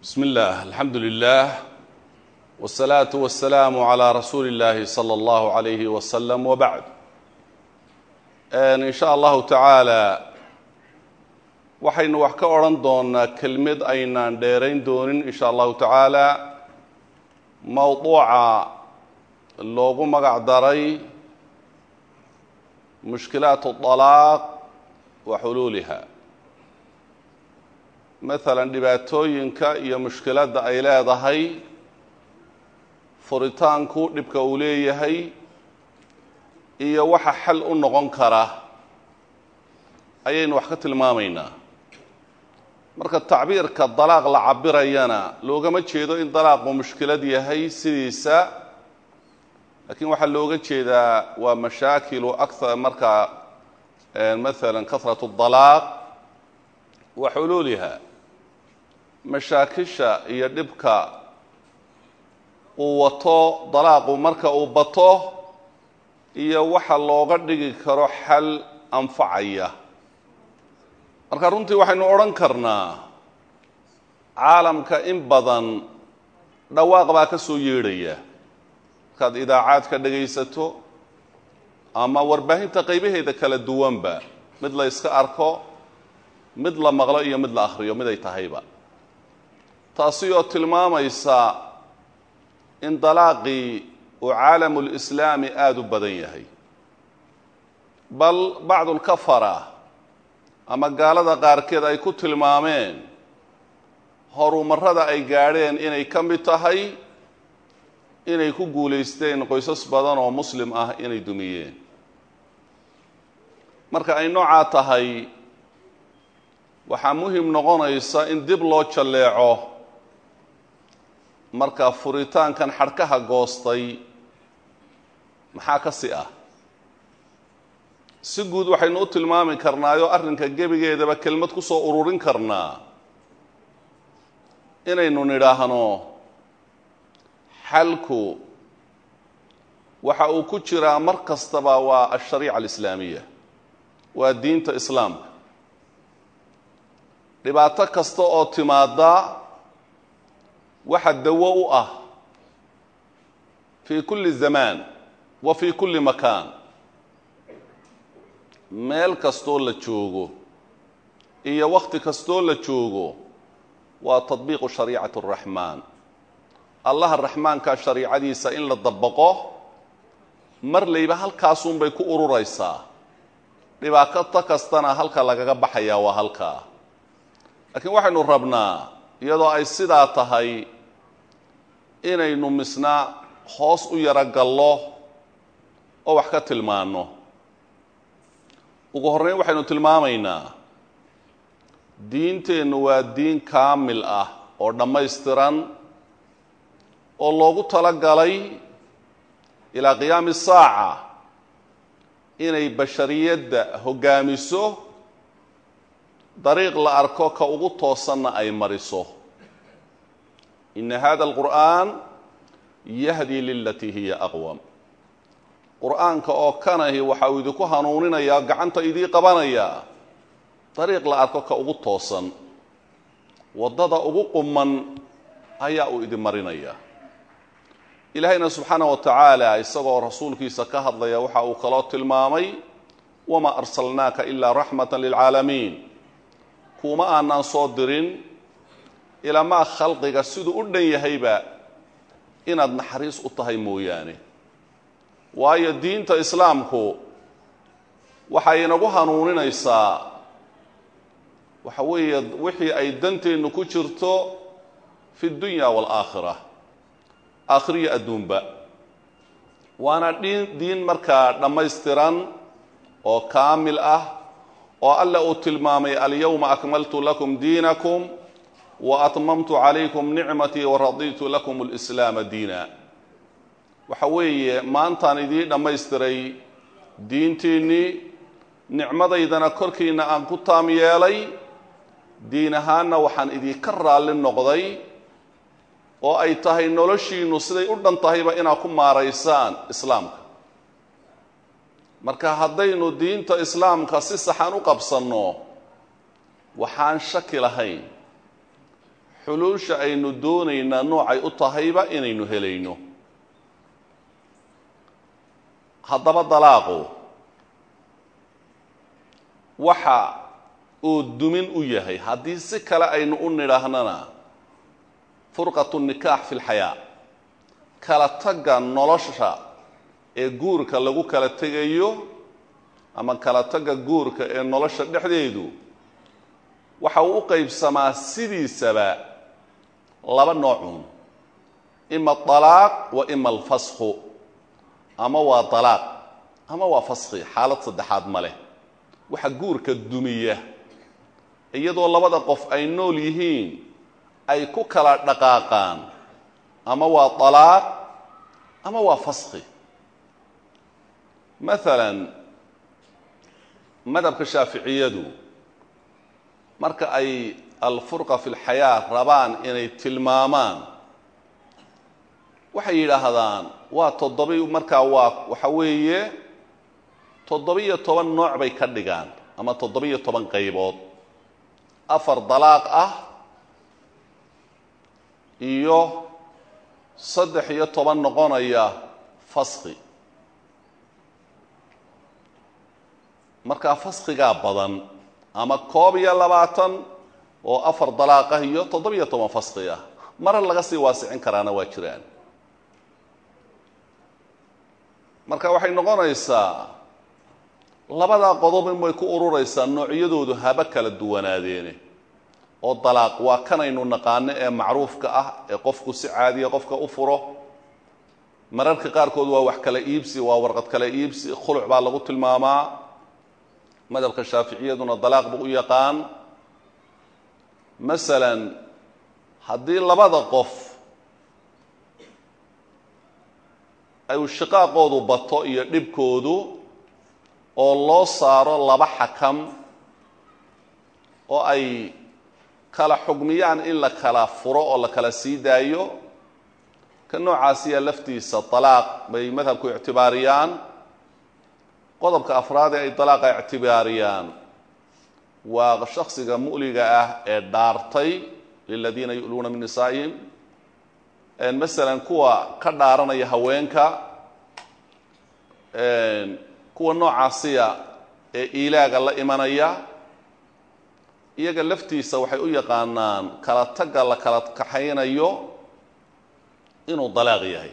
bsm اllah alxamdu lilah wالsalaaةu waالsalaamu عlى rasuuli اllahi slى اllah عalayh waslm wbacd in sha allahu tacaala waxaynu wax ka odhan doonaa kelmad aynaan dheerayn doonin in sha allahu tacaala mowduuca loogu magac daray mushkilaat الطalaaq wa xuluuliha maalan dhibaatooyinka iyo mushkiladda ay leedahay furitaanku dhibka uu leeyahay iyo waxa xal u noqon kara ayaynu wax ka tilmaamaynaa marka tacbiirka dalaaq la cabirayana loogama jeedo in dalaaqu mushkilad yahay sidiisa laakiin waxaa looga jeedaa waa mashaakilu akar markaa maalan kahrat اdalaaq wa xuluuliha mashaakisha iyo dhibka uu wato dalaaqu marka uu bato iyo waxa looga dhigi karo xal anfacaya marka runtii waxaynu odhan karnaa caalamka in badan dhawaaq baa ka soo yeedhaya markaad idaacaad ka dhagaysato ama warbaahinta qaybaheeda kala duwanba mid la yska arko mid la maqlo iyo mid la akhriyo mid ay tahayba taasi oo tilmaamaysa in dalaaqii uu caalamulislaami aada u badan yahay bal bacdulkafara ama gaalada qaarkeed ay ku tilmaameen horumarrada ay gaadheen inay ka mid tahay inay ku guulaysteen qoysas badan oo muslim ah inay dumiyeen marka ay noocaa tahay waxaa muhim noqonaysa in dib loo jalleeco marka furitaankan xadhkaha goostay maxaa ka si ah si guud waxaynu u tilmaami karnaayoo arrinka gebigeedaba kelmad ku soo ururin karnaa inaynu nidhaahno xalku waxa uu ku jiraa mar kastaba waa ashariica alislaamiya waa diinta islaamka dhibaato kasta oo timaada waxa dawo u ah fii kulli zamaan wa fii kulli makaan meel kastoo la joogo iyo wakhti kastoo la joogo waa tadbiiqu shariicati araxmaan allaha raxmaankaa shariicadiisa in la dabaqo mar layba halkaasunbay ku ururaysaa dhibaato kastana halka lagaga baxayaa waa halkaa laakiin waxaynu rabnaa iyadoo ay sidaa tahay inaynu misna hoos u yaro gallo oo wax ka tilmaanno ugu horreyn waxaynu tilmaamaynaa diinteennu waa diin kaamil ah oo dhammaystiran oo loogu tala galay ilaa qiyaami saaca inay bashariyadda hoggaamiso dariiq la arko ka ugu toosanna ay mariso ina hada alqur'aan yahdi lilatii hiya aqwam qur'aanka oo kanahi waxa uu idinku hanuuninayaa gacanta idii qabanayaa dariiq la arko ka ugu toosan waddada ugu quman ayaa uu idin marinaya ilaahayna subxaana wa tacaala isagoo rasuulkiisa ka hadlaya waxa uu kaloo tilmaamay wamaa arsalnaaka ilaa raxmata lilcaalamiin kuuma aanaan soo dirin ilamaa khalqiga siduu u dhan yahayba inaad naxariis u tahay mooyaane waayo diinta islaamku waxay inagu hanuuninaysaa waxa weeye wixii ay danteennu ku jirto fi dunya waalaakhira aakhiriyo adduunba waana dhiin diin markaa dhammaystiran oo kaamil ah oo alla uu tilmaamay alyawma akmaltu lakum diinakum wa atmamtu calaykum nicmatii waraditu lakum alislaama diina waxa weeye maantaan idiin dhammaystiray diintiinnii nicmadaydana korkiinna aan ku taam yeelay diin ahaanna waxaan idinka raalli noqday oo ay tahay noloshiinnu siday u dhan tahayba inaad ku maaraysaan islaamka marka haddaynu diinta islaamka si saxan u qabsanno waxaan shaki lahayn xuluusha aynu doonaynaa noocay u tahayba inaynu helayno haddaba dalaaqu waxa uu dumin u yahay haddii si kale aynu u nidhaahnana furqatu nikaax fi lxayaa kala tagga nolosha ee guurka lagu kala tegayo ama kala tagga guurka ee nolosha dhexdeedu waxa uu u qaybsamaa sidiisaba laba noocun ima alaaq wa ima alfasku ama waa dalaaq ama waa faski xaalad saddexaad ma leh waxa guurka dumiya iyadoo labada qof ay nool yihiin ay ku kala dhaqaaqaan ama waa dalaaq ama waa faski maalan madhabka shaaficiyadu marka ay alfurqa fi lxayaa rabaan inay tilmaamaan waxay yidhaahdaan waa toddobi markaa waa waxa weeye toddobiyo toban nooc bay ka dhigaan ama toddobiyo toban qaybood afar dalaaq ah iyo saddex iyo toban noqonaya faski markaa faskigaa badan ama koob iyo labaatan oo afar dalaaq ah iyo toddobiyo toban faski ah mara laga sii waasicin karaana waa jiraan marka waxay noqonaysaa labadaa qodob in bay ku ururaysaa noocyadoodu haba kala duwanaadeene oo dalaaq waa kanaynu naqaano ee macruufka ah ee qofku si caadiya qofka u furo mararka qaarkood waa wax kala iibsi waa warqad kala iibsi khuluc baa lagu tilmaamaa madhabka shaaficiyaduna dalaaq buu u yaqaan masalan haddii labada qof ay shiqaaqoodu bato iyo dhibkoodu oo loo saaro laba xakam oo ay kala xugmiyaan in la kala furo oo la kala sii daayo ka noocaasiya laftiisa dalaaq bay madhabku ictibaariyaan qodobka afraad ee ay dalaaqa ictibaariyaan waa shaksiga mu'liga ah ee dhaartay liladiina yu'luuna min nisaa'ihim masalan kuwa ka dhaaranaya haweenka kuwa noocaasiya ee iilaaga la imanaya iyaga laftiisa waxay u yaqaanaan kala tagga la kala kaxaynayo inuu dalaaq yahay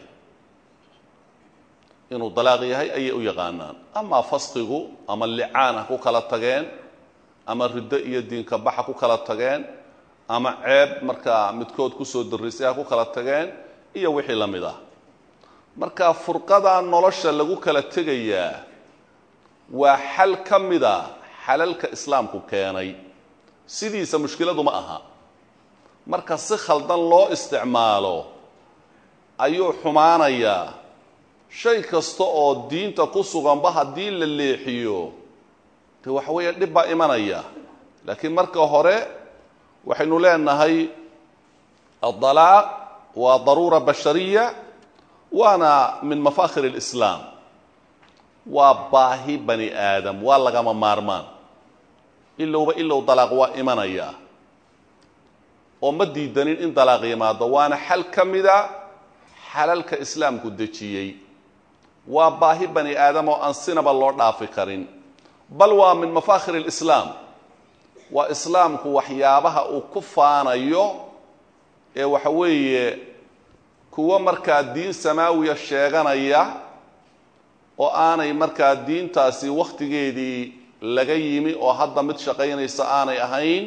inuu dalaaq yahay ayay u yaqaanaan amaa faskigu ama licaan ha ku kala tageen ama riddo iyo diinka bax ha ku kala tageen ama ceeb markaa midkood kusoo darrisay ha ku kala tageen iyo wixii la mid ah marka furqada nolosha lagu kala tegayaa waa xal ka mida xalalka islaamku keenay sidiisa mushkiladu ma aha marka si khaldan loo isticmaalo ayuu xumaanayaa shay kasta oo diinta ku suganba haddii la leexiyo de waxa weeye dhib baa imanaya laakiin marka hore waxaynu leenahay adalaaq waa daruura bashariya waana min mafaakhir اlislaam waa baahi bani aadam waa lagama maarmaan ilowba ilow dalaaq waa imanaya oo ma diidanin in dalaaq yimaado waana xal ka mida xalalka islaamku dejiyey waa baahi bani aadam oo aan sinaba loo dhaafi karin bal waa min mafaakhir اlislaam waa islaamku waxyaabaha uu ku faanayo ee waxa weeye kuwo markaa diin samaawiya sheeganaya oo aanay markaa diintaasi wakhtigeedii laga yimi oo hadda mid shaqaynaysa aanay ahayn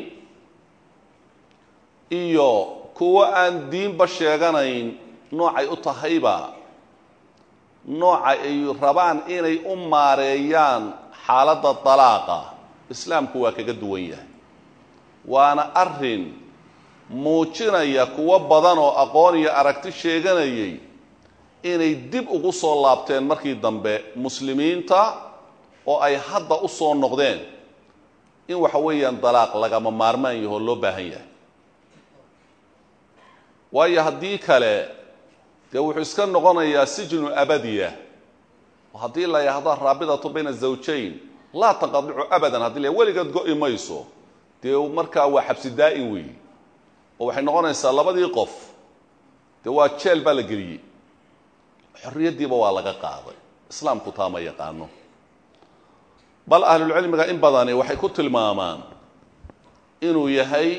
iyo kuwo aan diinba sheeganayn noocay u tahayba nooca ay rabaan inay u maareeyaan xaaladda dalaaqa islaamku waa kaga duwan yahay waana arrin muujinaya kuwo badan oo aqoon iyo aragti sheeganayay inay dib ugu soo laabteen markii dambe muslimiinta oo ay hadda u soo noqdeen in waxa weeyaan dalaaq lagama maarmaan yahoo loo baahan yahay waayo haddii kale dee wuxuu iska noqonayaa sijnu abadiya oo haddii la yahdo raabidatu bayna zawjayn laa tanqadicu abadan haddii la weligeed go-i mayso dee markaa waa xabsi daa'in weeyi oo waxay noqonaysaa labadii qof dee waa jeel baa la geliyey xorriyaddiiba waa laga qaaday islaamku taa ma yaqaano bal ahlulcilmiga in badani waxay ku tilmaamaan inuu yahay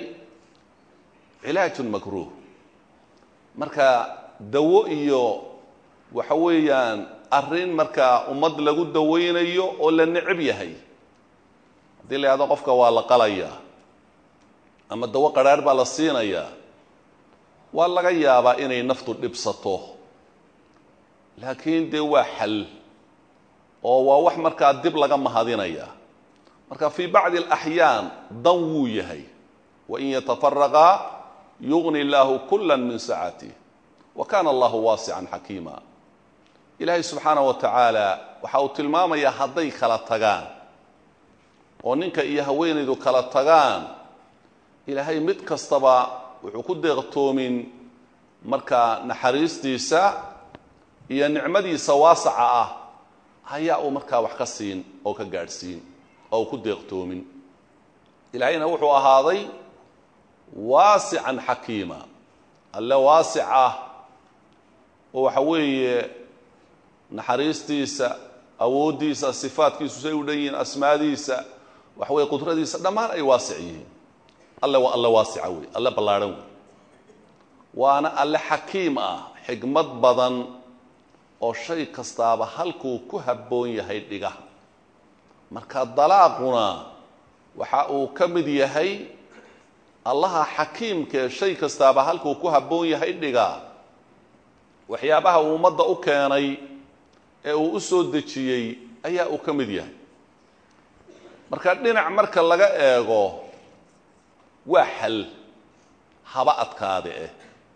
cilaajun makruuh marka dawo iyo waxa weeyaan arrin markaa ummad lagu dawaynayo oo la necab yahay haddii la yahdo qofka waa la qalayaa ama dawo qadhaarh baa la siinayaa waa laga yaabaa inay naftu dhibsato laakiin dee waa xal oo waa wax markaa dib laga mahadinaya marka fii bacdi alaxyaan dan wuu yahay wain yatafaraqaa yugni illaahu kula min sacatih wa kana allahu waasican xakiima ilaahay subxaana wa tacaala waxa uu tilmaamayaa hadday kala tagaan oo ninka iyo haweenaydu kala tagaan ilaahay mid kastaba wuxuu ku deeqtoomin markaa naxariistiisa iyo nicmadiisa waasaca ah ayaa uu markaa wax ka siin oo ka gaadhsiin oo uu ku deeqtoomin ilaahayna wuxuu ahaaday waasican xakiima alle waasic ah oo waxa weeye naxariistiisa awooddiisa sifaadkiisu say u dhan yihiin asmaadiisa waxa weye qudradiisa dhammaan ay waasic yihiin alle waa alle waasica wey alle ballaadhan wey waana alle xakiim ah xigmad badan oo shay kastaaba halkuu ku habboon yahay dhiga marka dalaaquna waxa uu ka mid yahay allaha xakiimkee shay kastaaba halkuu ku habboon yahay dhiga waxyaabaha uu ummadda u keenay ee uu u soo dejiyey ayaa uu ka mid yahay marka dhinac marka laga eego waa xal haba adkaade eh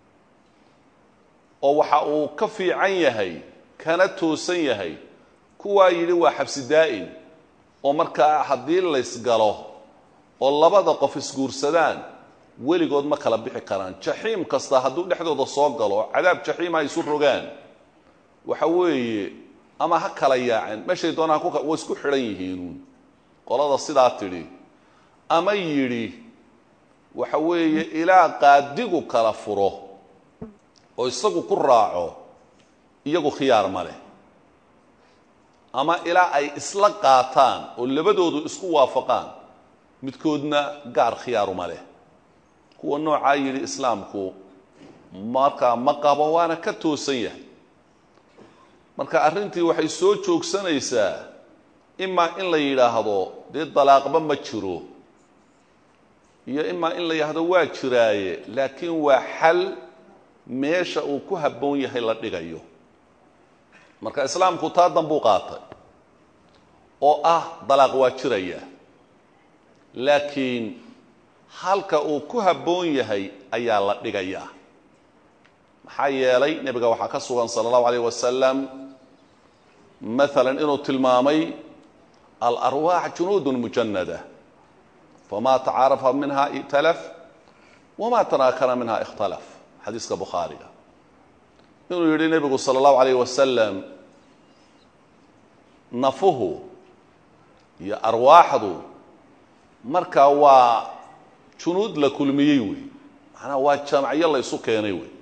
oo waxa uu ka fiican yahay kana toosan yahay kuwaa yidhi waa xabsi daa'im oo markaa haddii laysgalo oo labada qof isguursadaan weligood ma kala bixi karaan jaxiim kasta hadduu dhexdooda soo galo cadaab jaxiim ha isu rogaan waxa weeye ama ha kala yaaceen meeshay doonaan ku way isku xidhan yihiinuun qolada sidaa tidhi ama yidhi waxa weeye ilaa qaadigu kala furo oo isagu ku raaco iyagu khiyaar ma leh ama ilaa ay isla qaataan oo labadoodu isku waafaqaan midkoodna gaar khiyaaruma leh kuwa noocaa yidhi islaamku markaa ma qabo waana ka toosan yahay marka arrintii waxay soo joogsanaysaa imaa in la yidhaahdo dee dalaaqba ma jiro iyo imaa in la yidhaahdo waa jiraaye laakiin waa xal meesha uu ku habboon yahay la dhigayo marka islaamku taa danbuu qaatay oo ah dalaaq waa jiraya laakiin halka uu ku habboon yahay ayaa la dhigayaa maxaa yeelay nebiga waxaa ka sugan sala allahu alayh wasalam maalan inuu tilmaamay alarwaax junuudun mujanada famaa tacaarafa minha i'talaf wamaa tanaakara minha ikhtalaf xadiiska bukhaariga inuu yidhi nebigu sala allahu alayh wasalam nafuhu iyo arwaaxdu markaa waa junuud la kulmiyey wey macnaha waa jamacyo la ysu keenay wey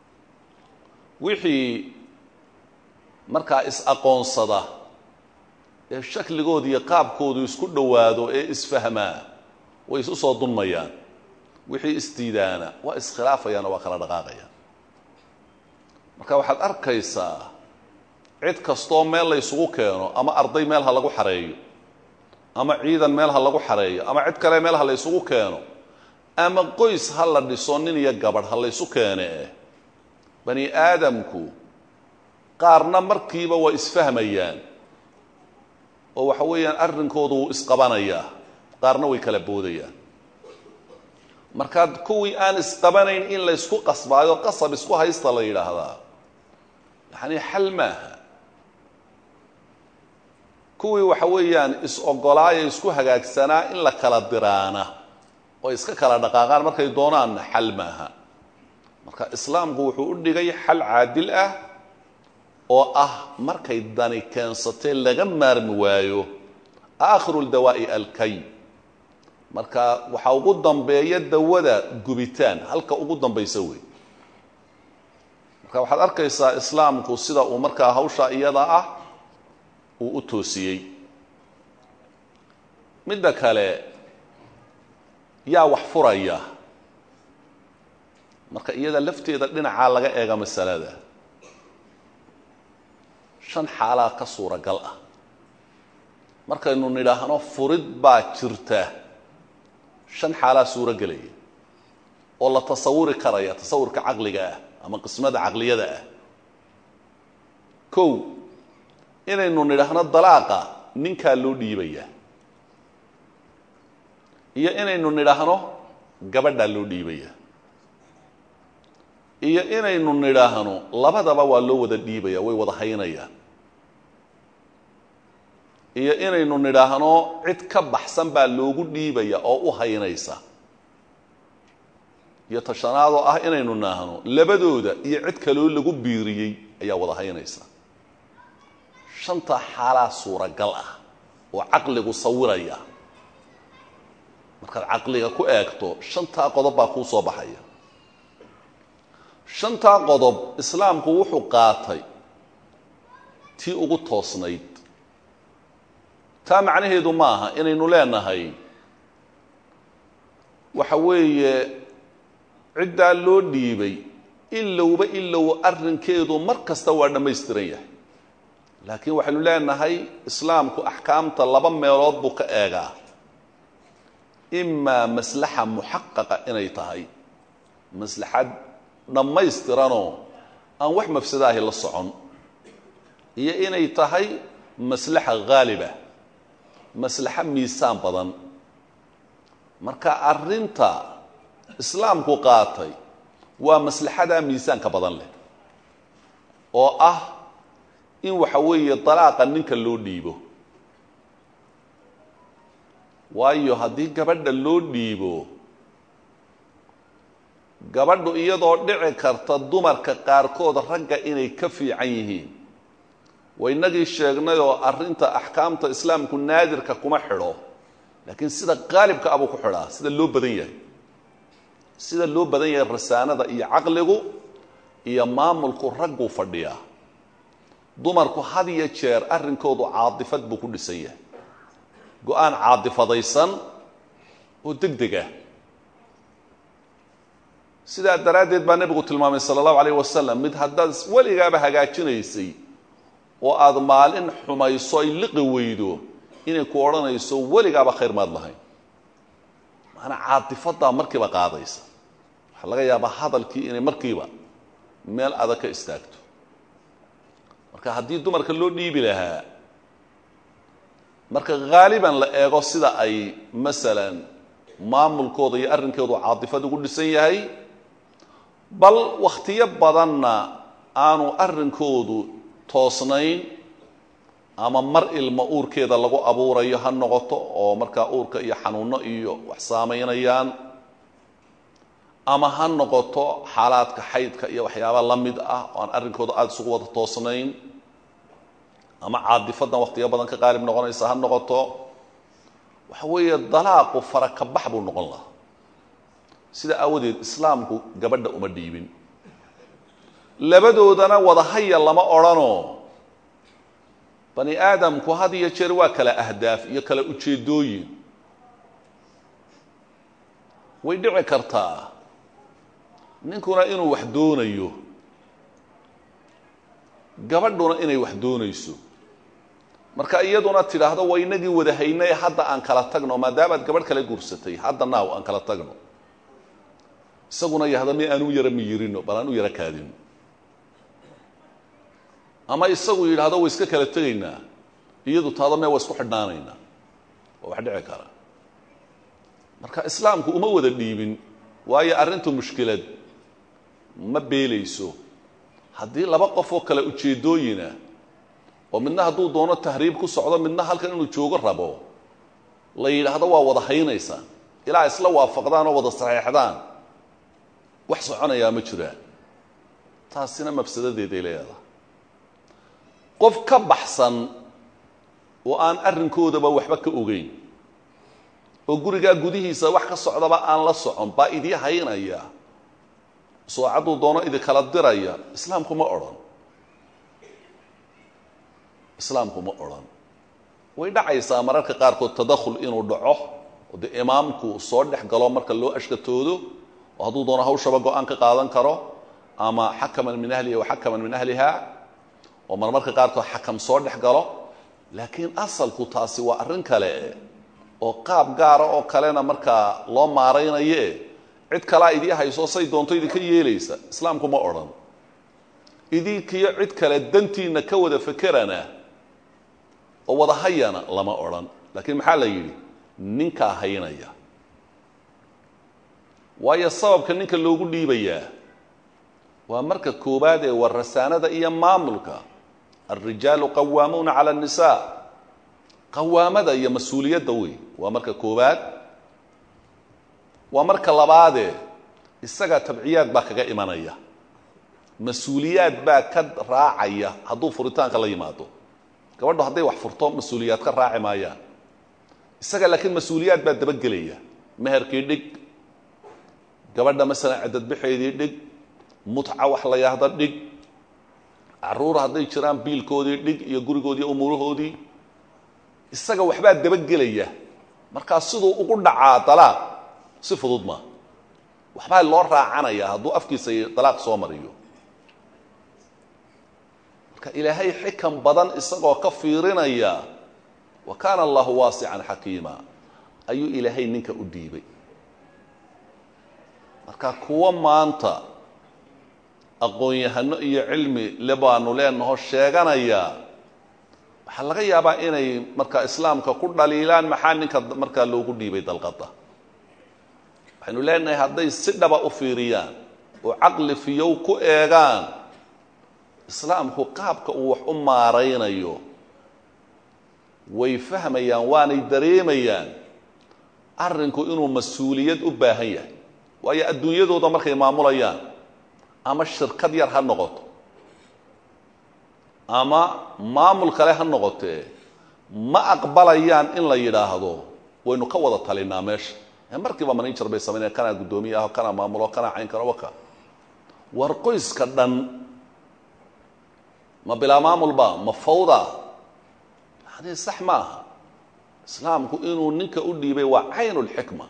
wixii markaa is-aqoonsada ee shakligooda iyo qaabkoodu isku dhowaado ee isfahmaa way isu soo dunmayaan wixii isdiidaana waa iskhilaafayaan oo waa kala dhaqaaqayaan marka waxaad arkaysaa cid kastoo meel la ysugu keeno ama arday meel ha lagu xareeyo ama ciidan meel ha lagu xareeyo ama cid kale meel ha la ysugu keeno ama qoys ha la dhiso nin iyo gabadh ha laysu keene bani aadamku qaarna markiiba waa isfahmayaan oo waxa weeyaan arrinkoodu wuu isqabanayaa qaarna way kala boodayaan markaad kuwii aan isqabanayn in laysku qasbaayo qasab isku haysta la yidhaahdaa yacni xal maaha kuwii waxa weeyaan is-ogolaaya isku hagaagsanaa in la kala diraana oo iska kala dhaqaaqaan markay doonaanna xal maaha marka islaamku wuxuu u dhigay xal caadil ah oo ah markay dani keensatee laga maarmi waayo aakhiru ldawaa'i alkay marka waxaa ugu dambeeya dawada gubitaan halka ugu dambaysa wey marka waxaad arkaysaa islaamku sida uu markaa hawsha iyada ah uu u toosiyey midda kale yaa wax furaya marka iyada lafteeda dhinacaa laga eega masalada shan xaalaa ka suuragal ah markaynu nidhaahno furid baa jirta shan xaalaa suuro gelaya oo la tasawuri karaya tasawurka caqliga ah ama qismada caqliyada ah kow inaynu nidhaahno dalaaqa ninkaa loo dhiibaya iyo inaynu nidhaahno gabadhaa loo dhiibaya iyo inaynu nidhaahno labadaba waa loo wada dhiibaya way wada haynayaan iyo inaynu nidhaahno cid ka baxsan baa loogu dhiibaya oo u haynaysa iyo tashanaadoo ah inaynu nidhaahno labadooda iyo cid kaloo lagu biiriyey ayaa wada haynaysa shanta xaalaa suuragal ah oo caqligu sawiraya markaad caqliga ku eegto shantaa qodob baa kuu soo baxaya shantaa qodob islaamku wuxuu qaatay tii ugu toosnayd taa macnaheedu ma aha inaynu leenahay waxa weeye ciddaa loo dhiibay ilowba ilow arrinkeedu mar kasta waa dhammaystiran yahay laakiin waxaynu leenahay islaamku axkaamta laba meelood buu ka eegaa imaa maslaxa muxaqaqa inay tahay maslaxad dhammaystiranoo aan wax mafsadaahi la socon iyo inay tahay maslaxa haaliba maslaxo miisaan badan marka arrinta islaamku qaatay waa maslaxadaa miisaanka badan leh oo ah in waxa weeye dalaaqa ninka loo dhiibo waayo haddii gabadha loo dhiibo gabadhu iyadoo dhici karta dumarka qaarkood ragga inay ka fiican yihiin waynagii sheegnayoo arrinta axkaamta islaamku naadirka kuma xidho laakiin sida qaalibka abuu ku xidhaa sida loo badan yahay sida loo badan yahay rasaanada iyo caqligu iyo maamulku ragguu fadhiyaa dumarku had iyo jeer arrinkoodu caadifad buu ku dhisan yahay go-aan caadifadaysan oo deg deg ah sidaa daraaddeed baa nebigu tilmaamay sala allahu alayh wasalam mid haddaad weligaaba hagaajinaysay oo aada maalin xumayso ay liqi weydo inay ku odhanayso weligaaba khayr maad lahayn maanaa caadifaddaa markiiba qaadaysa waxaa laga yaabaa hadalkii inay markiiba meel adag ka istaagto marka haddii dumarka loo dhiibi lahaa marka haaliban la eego sida ay masalan maamulkooda iyo arrinkoodu caadifad ugu dhisan yahay bal wakhtiyo badanna aanu arrinkoodu toosnayn ama mar ilma uurkeeda lagu abuurayo ha noqoto oo markaa uurka iyo xanuunno iyo wax saamaynayaan ama ha noqoto xaalaadka xaydka iyo waxyaaba la mid ah oo aan arrinkooda aada isugu wada toosnayn ama caadifadan wakhtiyo badan ka qaalib noqonaysa ha noqoto waxa weeye dalaaqu farakabax buu noqon lahaa sida aawadeed islaamku gabadha uma dhiibin labadoodana wadahaya lama odhanoo bani aadamku had iyo jeer waa kala ahdaaf iyo kala ujeeddooyin way dhici kartaa ninkuna inuu wax doonayo gabadhuna inay wax doonayso marka iyaduna tidhaahdo waa inagii wada haynay hadda aan kala tagno maadaamaad gabadh kala guursatay hadda naaw aan kala tagno isaguna yahda mi aan u yara miyirino bal aan u yara kaadino ama isagu yidhaahdo way iska kala tegaynaa iyadu taado mee waa isku xidhnaanaynaa waa wax dhici kara marka islaamku uma wada dhiibin waayo arrintu mushkilad ma beelayso haddii laba qof oo kale ujeeddooyina oo midna hadduu doono tahriib ku socdo midna halkan inuu joogo rabo la yidhaahdo waa wada haynaysaan ilaa isla waafaqdaan oo wada saxeexdaan wax soconayaa ma jiraan taasina mafsadadeeday leedahay qof ka baxsan oo aan arrinkoodaba waxba ka ogeyn oo gurigaa gudihiisa wax ka socdaba aan la socon baa idii haynaya soocadduu doono idinkala diraya islaamku ma odhan islaamku ma odhan way dhacaysaa mararka qaarkood tadakhul inuu dhaco oo dee imaamku soo dhex galo marka loo ashkatoodo oo hadduu doono hawshaba go-aan ka qaadan karo ama xakaman min ahlihi wa xakaman min ahliha oo marmarka qaarkood xakam soo dhex galo laakiin asalku taasi waa arrin kale oo qaab gaara oo kalena markaa loo maaraynaye cid kalaa idii hayso say doonto idinka yeelaysa islaamku ma odhan idinkiyo cid kale dantiinna ka wada fekerana oo wada hayana lama odhan laakiin maxaa la yidhi ninkaa haynaya waayo sababka ninka loogu dhiibayaa waa marka koowaad ee war rasaanada iyo maamulka alrijaalu qawaamuuna cala annisaa qawaamada iyo mas-uuliyadda wey waa marka koowaad waa marka labaadee isagaa tabciyaad baa kaga imanaya mas-uuliyaad baa ka raacaya hadduu furitaanka la yimaado gabadho hadday wax furto mas-uuliyaad ka raaci maayaan isaga laakiin mas-uuliyaad baa dabagelaya meherkii dhig gabadha masalan cadadbaxeedii dhig mutca wax la yahda dhig caruur hadday jiraan biilkoodii dhig iyo gurigoodii umuurahoodii isaga waxbaa dabagelaya markaa siduu ugu dhacaa dalaaq si fudud maa waxbaa loo raacanaya hadduu afkiisa dalaaq soo mariyo marka ilaahay xikan badan isagoo ka fiirinaya wa kaana allahu waasican xakiima ayuu ilaahay ninka u dhiibay marka kuwa maanta aqoon-yahano iyo cilmi le baanu leenaho sheeganaya waxaa laga yaabaa inay markaa islaamka ku dhaliilaan maxaa ninka markaa loogu dhiibay dalqada waxaynu leenahay hadday si dhaba u fiiriyaan oo caqli fiyow ku eegaan islaamku qaabka uu wax u maaraynayo way fahmayaan waanay dareemayaan arrinku inuu mas-uuliyad u baahan yahay waayo adduunyadooda markay maamulayaan ama shirkad yar ha noqoto ama maamul kale ha noqotee ma aqbalayaan in la yidhaahdo waynu ka wada talinaa meesha markiiba manager bay samaynaya kanaa guddoomiye aho kanaa maamulo kanaa cayn kano waka war qoyska dhan ma bilaa maamulba ma fawda yani sax ma aha islaamku inuu ninka u dhiibay waa caynulxikma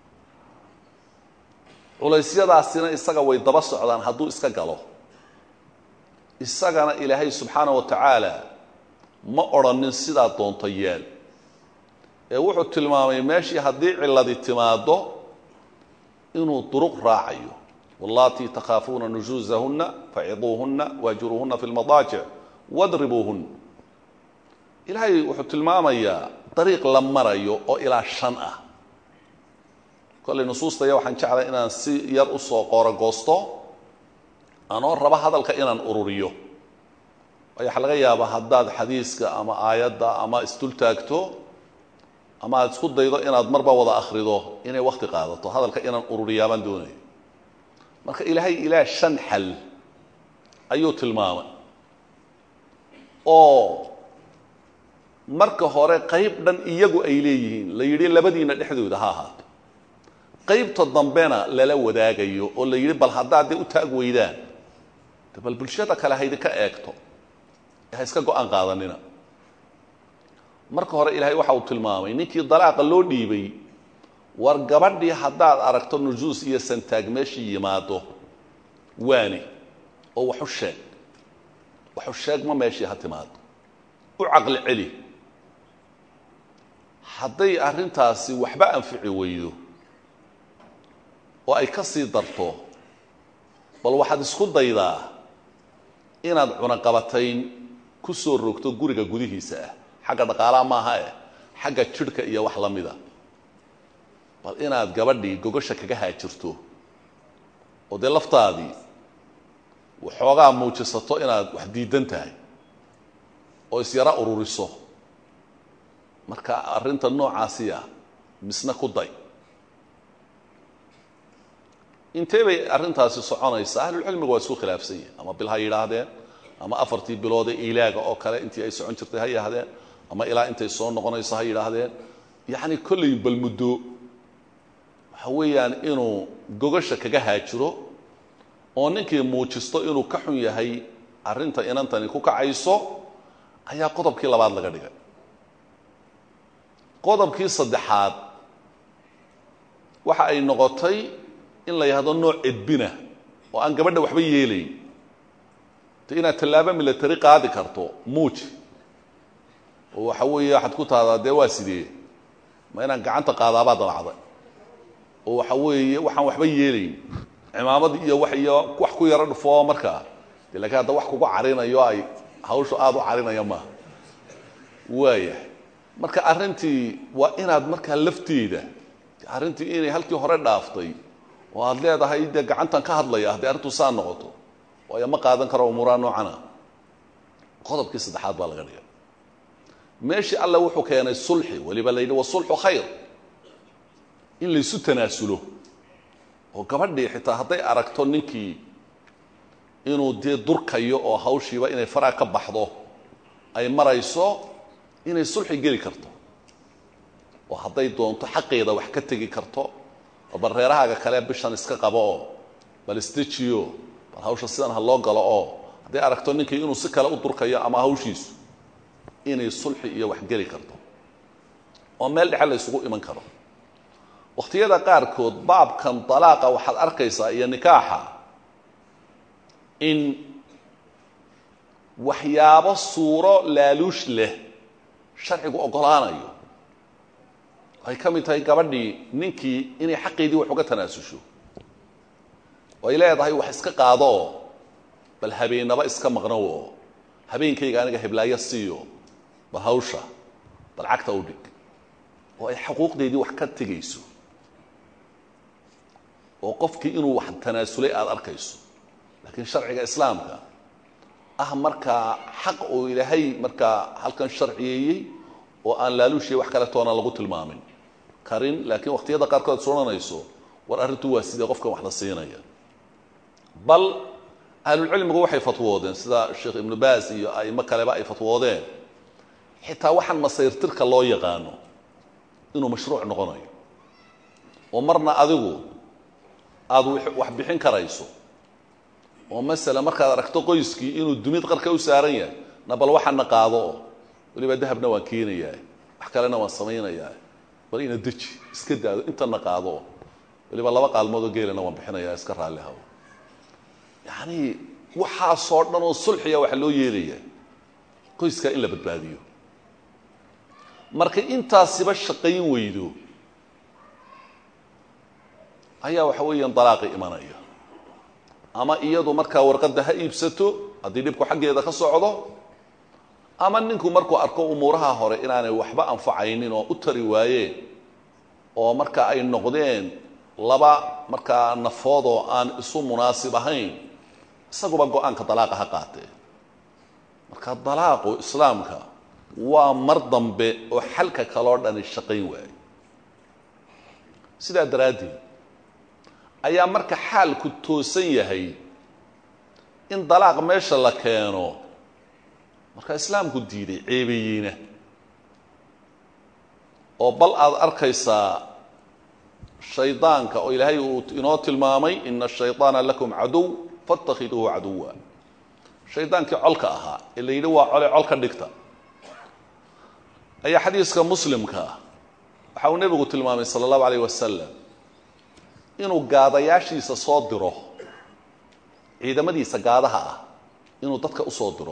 culaysyadaasina isaga way daba socdaan hadduu iska galo isagana ilaahay subxaana wa tacaala ma odrhanin sidaa doonto yeel ee wuxuu tilmaamay meeshii haddii ciladi timaado inuu duruq raacayo wallatii takhaafuuna nujuusahunna faciduuhunna waajiruuhunna fi lmadaajic wadribuuhun ilaahay wuxuu tilmaamayaa dariiq la marayo oo ilaa shan ah kollay nusuustaya waxaan jeclay inaan si yar usoo qoorogoosto anoo raba hadalka inaan ururiyo waayo waxaa laga yaabaa haddaad xadiiska ama aayadda ama isdul taagto ama aad isku daydo inaad marba wada akhrido inay wakti qaadato hadalka inaan ururiyaabaan doonayo marka ilaahay ilaa shan xal ayuu tilmaamay oo marka hore qayb dhan iyagu ay leeyihiin la yidhi labadiina dhexdooda ha ahaato qaybta dambena lala wadaagayo oo la yidhi bal haddaad dee u taag weydaan de bal bulshada kale haydinka eegto ha iska go-aan qaadanina marka hore ilaahay waxa uu tilmaamay ninkii dalaaqa loo dhiibay war gabadhii haddaad aragto nujuus iyo santaag meeshii yimaado waani oo waxu sheeg waxu sheegma meeshii ha timaado u caqli celi hadday arrintaasi waxba anfici weydo oo ay ka sii darto bal waxaad isku daydaa inaad cunaqabatayn ku soo rogto guriga gudihiisa ah xagga dhaqaalaha maaha eh xagga jidhka iyo wax la mida bal inaad gabadhii gogosha kaga haajirto oo dee laftaadii waxoogaa muujisato inaad wax diidan tahay oo isyara ururiso marka arrinta noocaasiya misna ku day intee bay arrintaasi soconaysaa ahlulcilmigu waa isku khilaafsan yihin ama bil ha yidhaahdeen ama afartii biloodee ilaaga oo kale intii ay socon jirtay ha yidhaahdeen ama ilaa intay soo noqonayso ha yidhaahdeen yacni kollay bal muddo waxa weeyaan inuu gogasha kaga haajiro oo ninkii muujisto inuu ka xun yahay arrinta inantani ku kacayso ayaa qodobkii labaad laga dhigay qodobkii saddexaad waxa ay noqotay in la yidhahdo nooc edbina oo aan gabadha waxba yeelayn te inaad tallaabo milatari qaadi karto muuji oo waxa weeye waxaad ku tahdaa dee waa sidee ma inaan gacanta qaadaabaa dabacday oo waxa weeye waxaan waxba yeelayn cimaamad iyo wax iyo wax ku yaro dhufoo markaa de lakiin hadda wax kugu carinayo ay hawshu aada u carinaya maaha waayahay marka arrintii waa inaad markaa lafteeda arrintii inay halkii hore dhaaftay oo aad leedahay dee gacantan ka hadlaya haddii arrintu saa noqoto waayo ma qaadan karo umuuraha noocana qodobkii saddexaad baa laga dhigay meeshii alle wuxuu keenay sulxi weliba la yidhi wasulxu khayr in laysu tanaasulo oo gabadhii xitaa hadday aragto ninkii inuu dee durkayo oo hawshiiba inay faraa ka baxdo ay marayso inay sulxi geli karto oo hadday doonto xaqeeda wax ka tegi karto oo bal reerahaaga kale bishan iska qabo oo bal isdejiyo bal hawsha sidan ha loo galo oo hadday aragto ninkii inuu si kale u durkayo ama hawshiisu inay sulxi iyo wax geli karto oo meel dhexe la ysugu iman karo wakhtiyada qaarkood baabkan dalaaqa waxaad arkaysaa iyo nikaaxa in waxyaabo suuro laaluush leh sharcigu oggolaanayo ay ka mid tahay gabadhii ninkii inay xaqeedii wax uga tanaasusho oo ay leedahay wax iska qaado oo bal habeennaba iska maqnow oo habeenkayga aniga heblaayo siiyo bal hawsha bal cagta u dhig oo ay xuquuqdeedii wax ka tegayso oo qofkii inuu wax tanaasulay aada arkayso laakiin sharciga islaamka ah markaa xaq uu ilaahay markaa halkan sharciyeeyey oo aan laaluushiya wax kale toona lagu tilmaamin karin laakiin waqtiyada qaarkood soranayso war arrintu waa sidee qofkan wax la siinaya bal ahlulcilmigu waxay fatwoodeen sida sheekh ibnu baas iyo aimo kaleba ay fatwoodeen xitaa waxaan masayrtirka loo yaqaano inuu mashruuc noqonayo oo marna adigu aada wax bixin karayso oo masala markaad aragto qoyskii inuu dumid qarka u saaran yahay na bal waxaana qaado oo weliba dahabna waan keenayaa wax kalena waan samaynayaa bal ina deji iska daado intana qaado oo weliba laba qaalmoodoo geelana waan bixinayaa iska raalli hawo yacni waxaasoo dhan oo sulxiya waxa loo yeelaya qoyskaa in la badbaadiyo marka intaasiba shaqayn weydo ayaa waxa weeyaan dalaaqi imanaya ama iyadu markaa warqadda ha iibsato haddii dhibku xaggeeda ka socdo ama ninku markuu arko umuuraha hore inaanay waxba anfacaynin oo u tari waayeen oo marka ay noqdeen laba markaa nafoodoo aan isu munaasib ahayn isaguba go-aanka dalaaqa ha qaatee marka dalaaqu islaamka waa mar dambe oo xalka kaloo dhani shaqayn waayo sidaa daraaddeed ayaa marka xaalku toosan yahay in dalaaq meesha la keeno marka islaamku diiday ceebeeyeyna oo bal aad arkaysaa shaydaanka oo ilaahay uu inoo tilmaamay ina ashayطaana lakum caduw faاtakhiduuhu caduwa shaydaankii colka ahaa ee la yidhi waa cole col ka dhigta ayaa xadiiska muslimka waxa uu nebigu tilmaamay salى اllahu alayh wasalam inuu gaadayaashiisa soo diro ciidamadiisa gaadaha ah inuu dadka usoo diro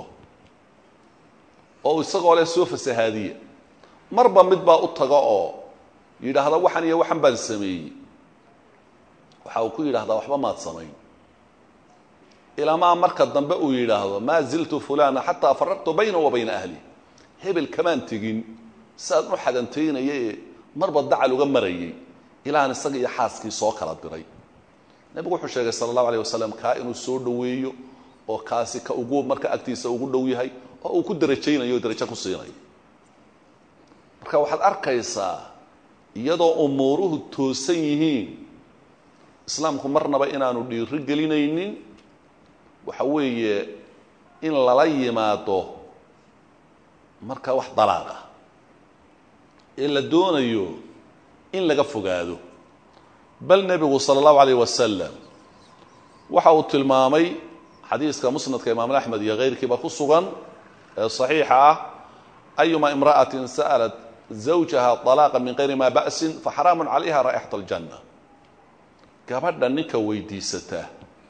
oo isagoo leh soo fasahaadiya marba mid baa u tago oo yidhaahda waxan iyo waxan baan sameeyey waxa uu ku yidhahdaa waxba maad samayn ilaamaa marka dambe uu yidhaahdo maa ziltu fulana xataa faraqtu bayna wa bayna ahli hebel kamaan tegin siaan u xadantaynaya ee marba dacal uga marayay ilaan isaga iyo xaaskii soo kala diray nebigu wuxuu sheegay sala allahu aleyh wasalam kaa inuu soo dhoweeyo oo kaasi ka ugu marka agtiisa ugu dhow yahay oo uu ku derajaynayo o derajo ku siinayo marka waxaad arkaysaa iyadoo umuuruhu toosan yihiin islaamku marnaba inaanu dhiiri gelinaynin waxa weeye in lala yimaado marka wax dalaaqa ee la doonayo in laga fogaado bal nebigu sala allahu alayh wasalam waxa uu tilmaamay xadiiska musnadka imaam axmed iyo keyrkiiba ku sugan ee saxiixa ah ayuma imra'atin sa'alat zawjaha طalaaqa min kayri ma ba'sin faxaraamu calayha raa'ixat aljanna gabadha ninka weydiisataa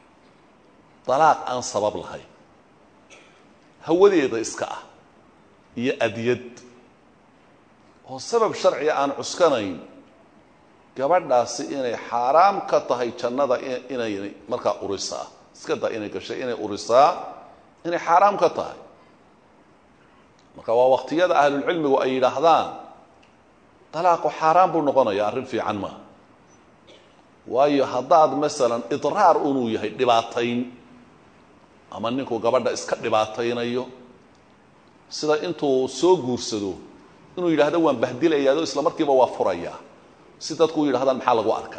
dalaaq aan sabab lahayn hawadeeda iska ah iyo adyad oo sabab sharciga aan cuskanayn gabadhaasi inay xaaraam ka tahay jannada inay markaa urisaa iska da inay gashay inay urisaa inay xaaraam ka tahay marka waa waqtiyada ahlulcilmigu ay yidhaahdaan dalaaqu xaaraan buu noqonaya arrin fiican maaha waayo haddaad masalan idraar unuu yahay dhibaatayn ama ninku gabadha iska dhibaataynayo sida intuu soo guursado inuu yidhaahdo waan bahdilayaado isla markiiba waa furayaa si dadku u yidhahdaan maxaa lagu arkay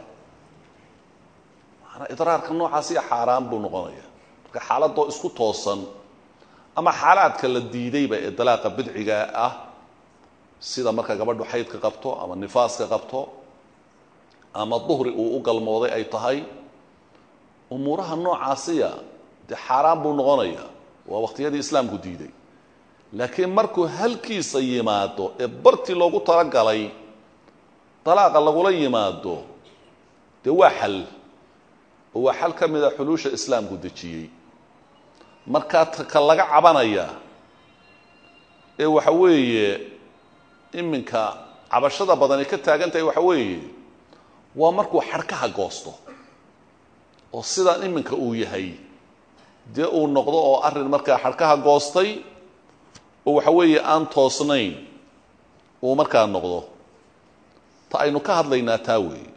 maanaa idraarka noocaasiya xaaraan buu noqonaya marka xaaladoo isku toosan ama xaalaadka la diidayba ee dalaaqa bidciga ah sida marka gabadhu xaydka qabto ama nifaaska qabto ama duhri uu u galmooday ay tahay umuuraha noocaasiya dee xaaraan buu noqonaya waa waqtiyadii islaamku diiday laakiin markuu halkiisa yimaado ee bartii loogu talagalay dalaaqa lagula yimaado dee waa xal oo waa xal ka mida xuluusha islaamku dejiyey markaa ka laga cabanaya ee waxa weeye iminka cabashada badani ka taagan tahay waxa weeye waa markuu xadhkaha goosto oo sidaan iminka uu yahay dee uu noqdo oo arrin markaa xadhkaha goostay oo waxa weeye aan toosnayn uu markaa noqdo ta aynu ka hadlaynaa taa weeye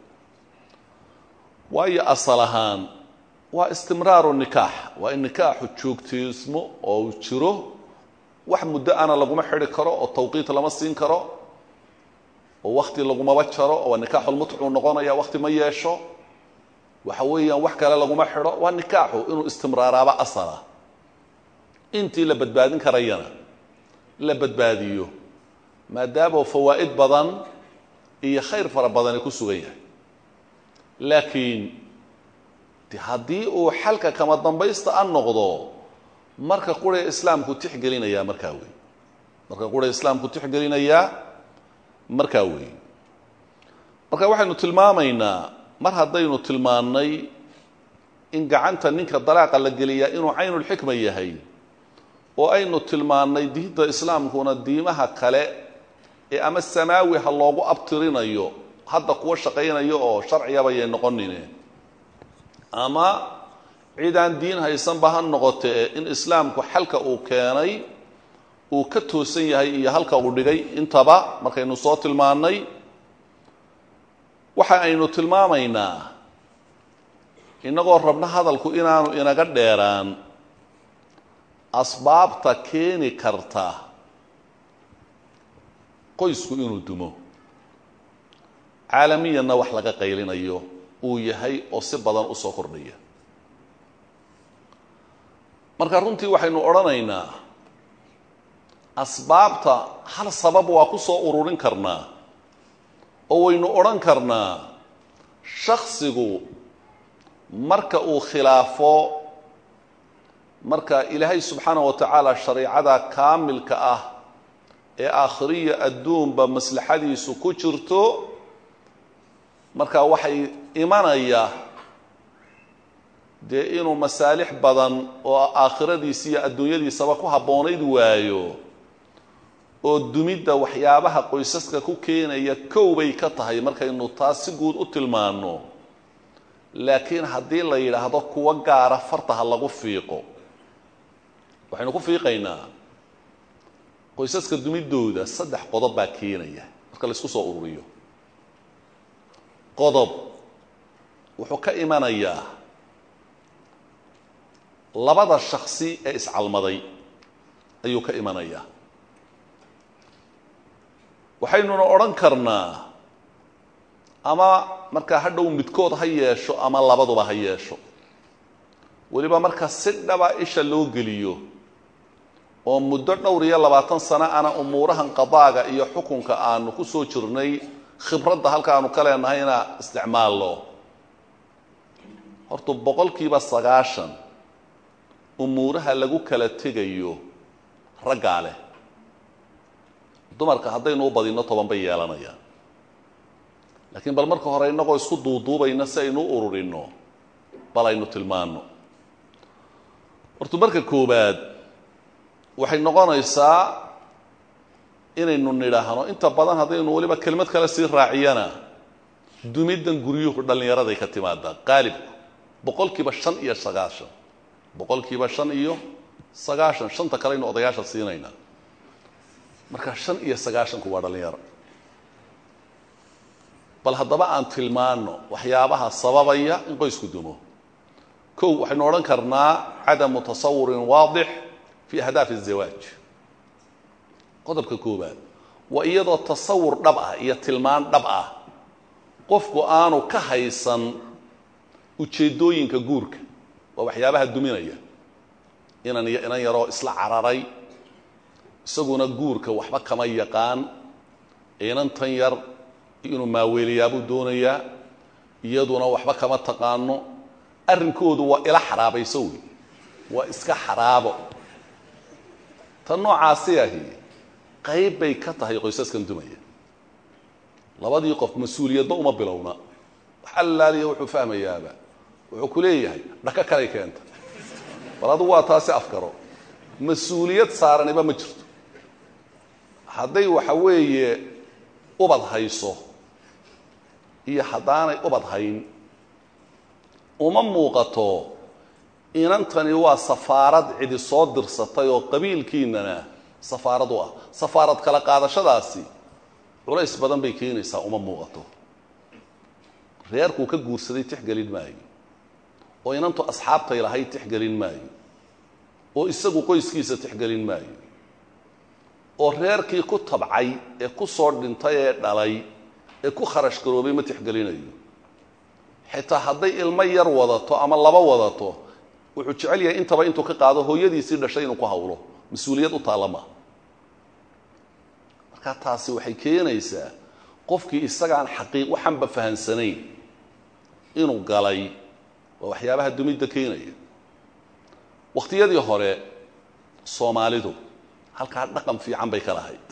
waayo asal ahaan waa istimraaru nikaax waa in nikaaxu joogteysmo oo uu jiro wax muddo ana laguma xidhi karo oo tawqiit lama siin karo oo wakti lagumaba jaro oo nikaaxulmutcuu noqonaya wakti ma yeesho waxa weeyaan wax kale laguma xidho waa nikaaxu inuu istimraaraaba asala intii la badbaadin karayana la badbaadiyo maadaama fawaa'id badan iyo khayr fara badani ku sugan yahay laakiin de haddii uu xalka kama dambaysta a noqdo marka qura islaamku tixgelinayaa markaa wey marka qura islaamku tixgelinayaa markaa wey marka waxaynu tilmaamaynaa mar haddaynu tilmaannay in gacanta ninka dalaaqa la geliyaa inuu caynulxikma yahay oo aynu tilmaannay diinta islaamkuna diimaha kale ee ama samaawi ha loogu abtirinayo hadda kuwa shaqaynayo oo sharcigabayay noqonine ama cidaan diin haysanba ha noqotee in islaamku xalka uu keenay uu ka toosan yahay iyo halka uu dhigay intaba markaynu soo tilmaannay waxa aynu tilmaamaynaa innagoo rabno hadalku inaanu inaga dheeraan asbaabta keeni karta qoysku inuu dumo caalamiyanna wax laga qaylinayo uu yahay oo si badan u soo kordhaya marka runtii waxaynu odhanaynaa asbaabta hal sabab waa ku soo ururin karnaa oo waynu odhan karnaa shaksigu marka uu khilaafo marka ilaahay subxaana wa tacaala shariicada kaamilka ah ee aakhiriya adduunba maslaxadiisu ku jirto marka waxay imanaya dee inuu masaalix badan oo aakhiradiisa iyo adduunyadiisaba ku habboonayd waayo oo dumidda waxyaabaha qoysaska ku keenaya kow bay ka tahay markaynu taas si guud u tilmaanno laakiin haddii la yidhaahdo kuwo gaara fartaha lagu fiiqo waxaynu ku fiiqaynaa qoysaska dumiddooda saddex qodob baa keenaya marka la isku soo ururiyo qodob wuxuu ka imanayaa labada shaksi ee iscalmaday ayuu ka imanayaa waxaynuna odhan karnaa ama markaa hadhow midkood ha yeesho ama labaduba ha yeesho weliba marka si dhaba isha loo geliyo oo muddo dhowr iyo labaatan sano ana umuurahan qadaaga iyo xukunka aanu ku soo jirnay khibradda halka aanu ka leenahayna isticmaalno horta boqolkiiba sagaashan umuuraha lagu kala tegayo raggaa leh dumarka haddaynu u badinno toban bay yeelanayaan laakiin bal marka hore innagoo isku duuduubayna si aynu u ururinno bal aynu tilmaanno horta marka koowaad waxay noqonaysaa inaynu nidhaahno inta badan haddaynu weliba kelmad kale sii raaciyana dumiddan guryuhu dhallinyaraday ka timaadaa qaalibku boqolkiiba shan iyo sagaashan boqolkiiba shan iyo sagaashan shanta kaleynu odayaasha siinaynaa marka shan iyo sagaashanku waa dhallinyaro bal haddaba aan tilmaano waxyaabaha sababaya in qoysku dumo kow waxaynu odhan karnaa cadamu tasawurin waadix fi ahdaafi الzawaaj qodobka koobaad waa iyadoo tasawur dhab ah iyo tilmaan dhab ah qofku aanu ka haysan ujeeddooyinka guurka waa waxyaabaha duminaya inan iyo inan yaroo isla cararay isaguna guurka waxba kama yaqaan inantan yar inuu maaweeliyaabuu doonayaa iyaduna waxba kama taqaano arrinkoodu waa ila xaraabayso wey waa iska xaraabo tan noocaasi ahi qayb bay ka tahay qoysaskan dumaya labadii qof mas-uuliyadba uma bilowna wax allaaliya wuxuu fahmayaaba wuxuu ku leeyahay dhaka kalay keenta bal adugu waa taasi afkaro mas-uuliyad saaraniba ma jirto hadday waxa weeye ubad hayso iyo haddaanay ubad hayn uma muuqato inantani waa safaarad cidi soo dirsatay oo qabiilkiinana safaarad u ah safaarad kala qaadashadaasi culays badan bay keenaysaa uma muuqato reerkuu ka guursaday tixgelin maayo oo inantu asxaabtay lahayd tixgelin maayo oo isagu qoyskiisa tixgelin maayo oo reerkii ku tabcay ee ku soo dhintay ee dhalay ee ku kharash garoobay ma tixgelinayo xitaa hadday ilmo yar wadato ama laba wadato wuxuu jecel yahay intaba intuu ka qaado hooyadiisii dhashay inuu ku hawlo mas-uuliyad u taalla maa marka taasi waxay keenaysaa qofkii isagaan xaqiiq waxanba fahansanayn inuu galay waa waxyaabaha dumidda keenaya wakhtiyadii hore soomaalidu halkaa dhaqan fiican bay ka lahayd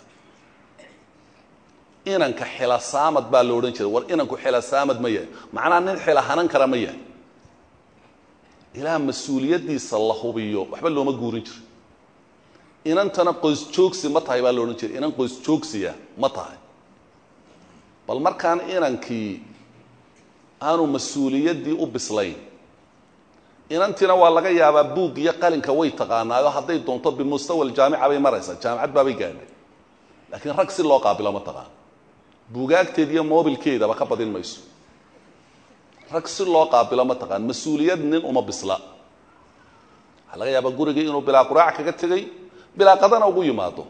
inanka xilasaamad baa lo odhan jiray war inanku xilasaamad ma yahay macnaa nin xila hanan kara ma yahay ilaa mas-uuliyaddiisa la hubiyo waxba looma guurin jiro inantana qoys joogsi ma tahay baa lo odhan jiray inan qoys joogsiya ma tahay bal markaan inankii aanu mas-uuliyaddii u bislayn inantiina waa laga yaabaa buug iyo qalinka way taqaanaayo hadday doonto bimustawa aljaamica bay maraysaa jaamicad baabay gaadhay laakiin rag si loo qaabilo ma taqaan buugaagteed iyo moobilkeedaba ka badin mayso rag si loo qaabilo ma taqaan mas-uuliyad nin uma bisla waxaa laga yaabaa gurigii inuu bilaa quraac kaga tegey bilaa qadana ugu yimaado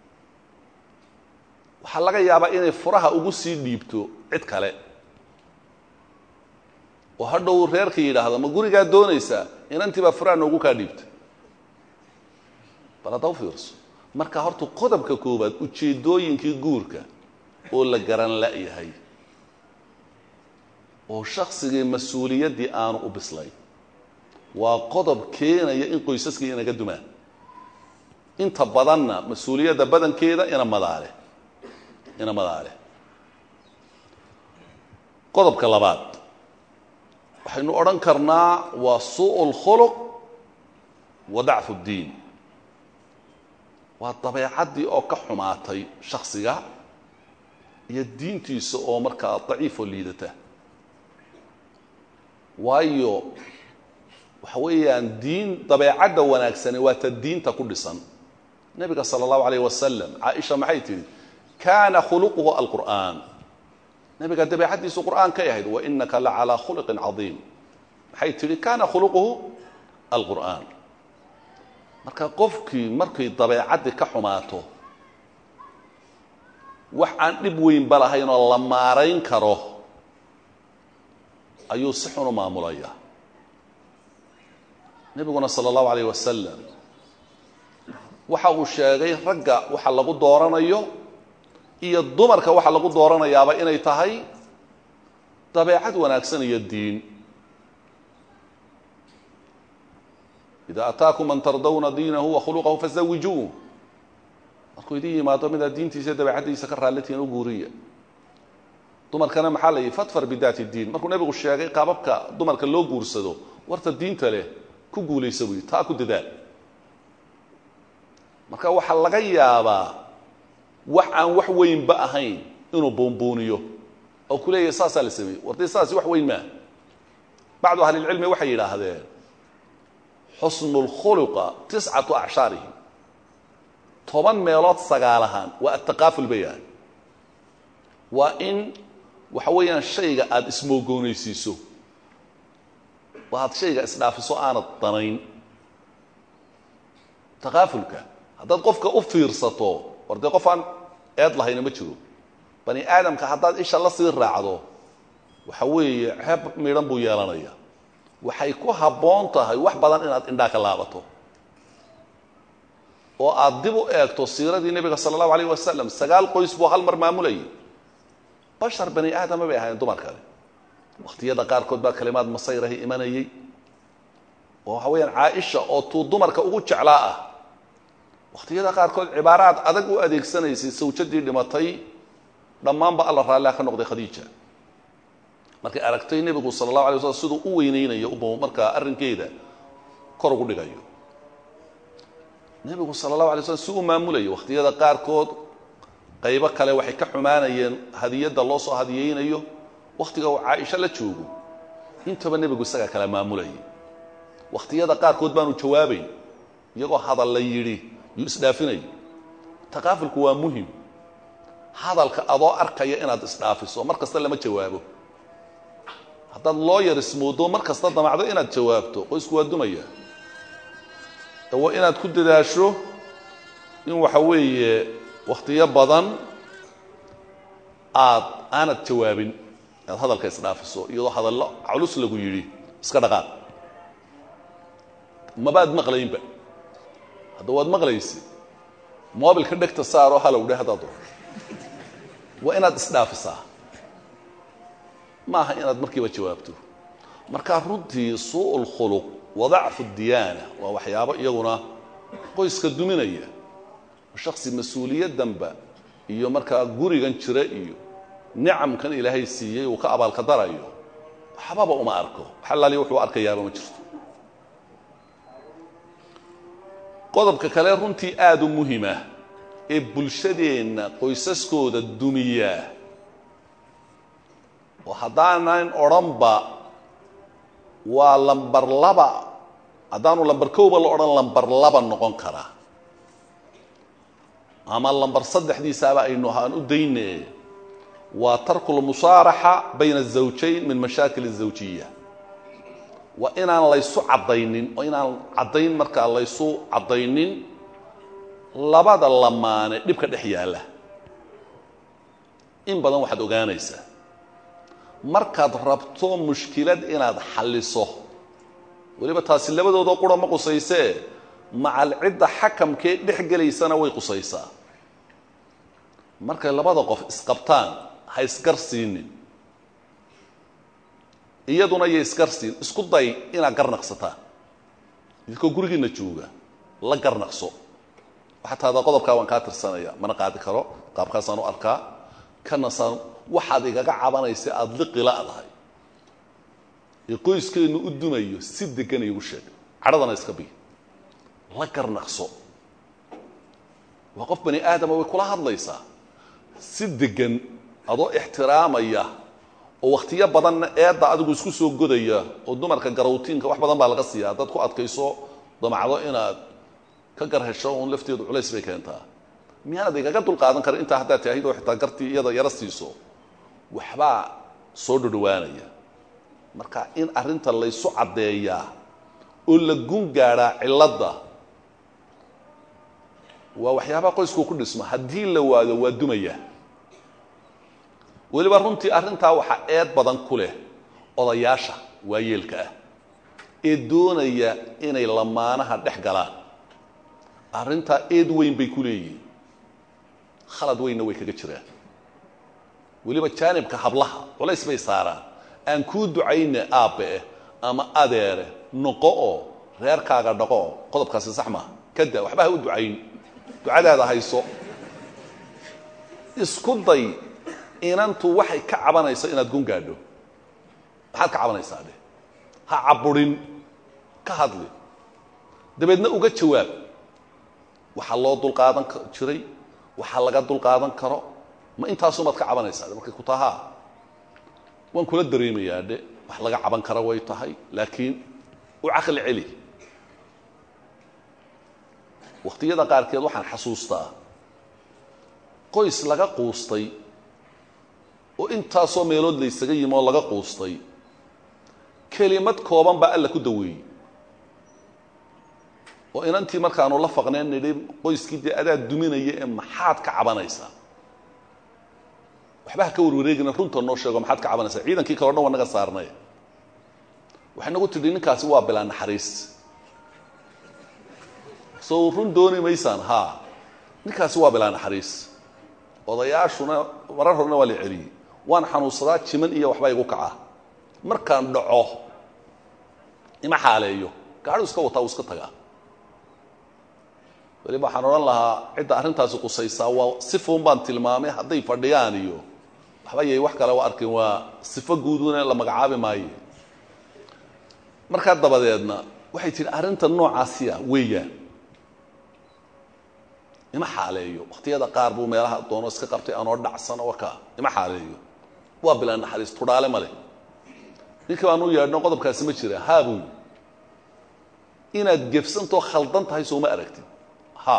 waxaa laga yaabaa inay furaha ugu sii dhiibto cid kale oo hadhow reerka yidhaahdo ma gurigaa doonaysaa inantii baa furaha noogu kaa dhiibta bal hadda u fiirso marka horta qodobka koowaad ujeeddooyinkii guurka oo la garan la-yahay oo shaksigii mas-uuliyaddii aanu u bislayn waa qodob keenaya in qoysaskii inaga dumaan inta badanna mas-uuliyadda badankeeda ina madaale ina madaale qodobka labaad waxaynu odhan karnaa waa suu lkhuluq wa dacfu ddiin waa dabeecaddii oo ka xumaatay shaksiga iyo diintiisa oo markaa daciifoo liidata waayo waxa weeyaan diin dabeecadda wanaagsani waa ta diinta ku dhisan nebiga sala allahu alayh wasalam caaisha maxay tidhi kaana khuluquhu alqur'aan nebiga dabeecaddiisu qur'aan kay ahayd wainaka la calaa khuluqin cadiim maxay tidhi kana khuluquhu alqur'aan marka qofkii markay dabeecaddii ka xumaato wax aan dhib weynba lahayn oo la maarayn karo ayuu si xun u maamulaya nebiguna sala allahu alayh wasalam waxa uu sheegay ragga waxa lagu dooranayo iyo dumarka waxa lagu dooranayaaba inay tahay dabeecad wanaagsan iyo diin ida ataakum man tardawna diinahu wa khuluqahu fazawijuuh markuu idin yimaado midaad diintiisa iyo dabeecaddiisa ka raallitihiin u guuriya dumarkana maxaa la yihi fadfar bidaati diin markuu nebigu sheegay qaababka dumarka loo guursado warta diinta leh ku guulaysa buyi taa ku dadaal marka waxaa laga yaabaa wax aan wax weynba ahayn inuu buunbuuniyo oo ku leeyahay saasaa la sameeyey wartay saasi wax weyn maa bacdu ahlilcilmi waxay yidhaahdeen xusnu lkhuluqa tiscatu acshaarihi toban meelood sagaal ahaan waa ataqaaful bayaan waa in waxa weeyaan shayga aada ismoogoonaysiiso oo aad shayga isdhaafiso aanad danayn takaafulka haddaad qofka u fiirsato war dee qof aan eed lahayna ma jiro bani aadamka haddaad isha la sii raacdo waxa weeye ceeb midhan buu yeelanaya waxay ku habboon tahay wax badan inaad indhaa ka laabato oo aad dib u eegto siiradii nebiga sala allahu alayh wasalam sagaal qoys buu hal mar maamulayay bashar bani aadama bay ahaayeen dumar kale wakhtiyada qaarkood baa kalimaad masayrahi imanayey oo waxa weeyaan caaisha oo tuu dumarka ugu jeclaa ah wakhtiyada qaarkood cibaaraad adag u adeegsanaysay sawjadii dhimatay dhammaanba alla raalliha ka noqday khadiija markay aragtay nebigu sala allahu alay waslam siduu u weyneynayo u markaa arrinkeeda kor ugu dhigayo nebigu sala allahu alay slam si uu maamulayo wakhtiyada qaarkood qaybo kale waxay ka xumaanayeen hadiyadda loo soo hadiyeynayo wakhtiga uu caaisho la joogo intaba nebigu isagaa kala maamulayay wakhtiyada qaarkood baanu jawaabayn iyagoo hadal la yidhi yuu isdhaafinaya takaafulku waa muhim hadalka adoo arkaya inaad isdhaafiso mar kasta lama jawaabo haddaad loo yar ismoodo mar kasta damacdo inaad jawaabto qoysku waa dumaya waa inaad ku dadaasho in waxa weeye wakhtiyo badan aad aanad jawaabin aad hadalka isdhaafiso iyadoo hadallo culus lagu yidhi iska dhaqaaq mabaad maqlaynba hadda waad maqlaysa mobilka dhegta saaroo halow dhe haddaad doo waa inaad isdhaafisaa ma aha inaad markiiba jawaabto markaa runtii suu lkhuluq wadacfu diyaana waa waxyaabo iyaguna qoyska duminaya shaksi mas-uuliyaddanba iyo markaa gurigan jira iyo nicamkan ilaahay siiyey uu ka abaalka darayo waxbaba uma arko xalaali wuxuu arkayaaba ma jirto qodobka kale runtii aada u muhima ee bulshadeenna qoysaskooda dumiyaa oo haddaanan odhanba waa lambar laba haddaanu lambar kowba la odhan lambar laba noqon karaa ama lambar saddexdiisaaba aynu aan u dayne waa tarku lmusaaraxa bayna azawjayn min mashaakil azawjiya waa inaan laysu caddaynin oo inaan caddayn markaa laysu caddaynin labada lamaane dhibka dhex yaalla in badan waxaad ogaanaysaa markaad rabto mushkilad inaad xalliso weliba taasi labadoodoo qura ma qusaysee macal cidda xakamkee dhex gelaysana way qusaysaa markay labada qof isqabtaan ha isgar siinin iyaduna iyo isgar siin isku day inaad garnaqsataan idinkoo gurigiina jooga la garnaqso waxaa tahdaa qodobkaa waan kaa tirsanaya mana qaadi karo qaabkaasaan u arkaa kanasaan waxaad igaga cabanaysa aada liqila'dahay ee qoyskeennu u dumayo si degan iigu sheeg cadhadana iska biy la garnaqso waa qof bani aadama way kula hadlaysaa si degan adoo ixtiraamaya oo wakhtiyo badanna eedda adigu isku soo godaya oo dumarka garawtiinka wax badan baa laga siiya haddaad ku adkayso damacdo inaad ka gar hesho uun lafteedu culays bay keentaa miyaanad igaga dulqaadan karin intaa haddaad taahid oo xitaa gartii iyada yaro siiso waxbaa soo dhodhowaanaya marka in arrinta laysu caddeeyaa oo la gun gaadhaa cilladda waa waxyaabaha qoysku ku dhisma haddii la waado waa dumaya weliba runtii arrintaa waxaa eed badan ku leh odayaasha waayeelka ah ee doonaya inay lamaanaha dhex galaan arrintaa eed weyn bay ku leeyihin khalad weynna way kaga jiraan weliba jaanibka hablaha culays bay saaraan aan kuu ducayne aabbeeh ama adeere noqo oo reerkaaga dhaqo oo qodobkaasi sax maaha kada waxba ha u ducayn ducadaada hayso isku day inantu waxay ka cabanayso inaad gun gaadho maxaad ka cabanaysaa dheh ha caburin ka hadli dabeedna uga jawaab waxaa loo dulqaadan jiray waxaa laga dulqaadan karo ma intaasumaad ka cabanaysaa dhe markay ku tahaa waan kula dareemayaa dhe wax laga caban kara way tahay laakiin u caqli celi wakhtiyada qaarkeed waxaan xasuustaa qoys laga quustay oo intaasoo meelood laysaga yimi oo laga quustay kelimad kooban baa alla ku daweeyey oo inantii markaanu la faqneen nidhi qoyskii dee adaa duminaya ee maxaad ka cabanaysaa waxba ha ka warwareegina runta noo sheego maxaad ka cabanaysaa ciidankii kaleo dhan waa naga saarnay waxay nagu tidhi ninkaasi waa bilaa naxariis soo run dooni maysaan haa ninkaasi waa bilaa naxariis odayaashuna marar horena waa la celiyey waan xanuunsadaa jiman iyo waxbaa igu kaca markaan dhaco ima xaaleeyo gaadhu iska wataa uu iska tagaa weliba waxaan odhan lahaa cidda arrintaasi qusaysaa waa sifuun baan tilmaamay hadday fadhiyaan iyo waxba yay wax kale u arkin waa sifo guuduna la magacaabi maayo markaa dabadeedna waxay tihi arrinta noocaasiya weeyaan ima xaaleeyo wakhtiyada qaar buu meelaha doono iska qabtay anoo dhacsan oo ka ima xaaleeyo waa bilaa naxariis tudhaale ma leh ninkii baanu yeedhno qodobkaasi ma jira haa buu inaad gefsantoo khaldan tahay sooma aragtid ha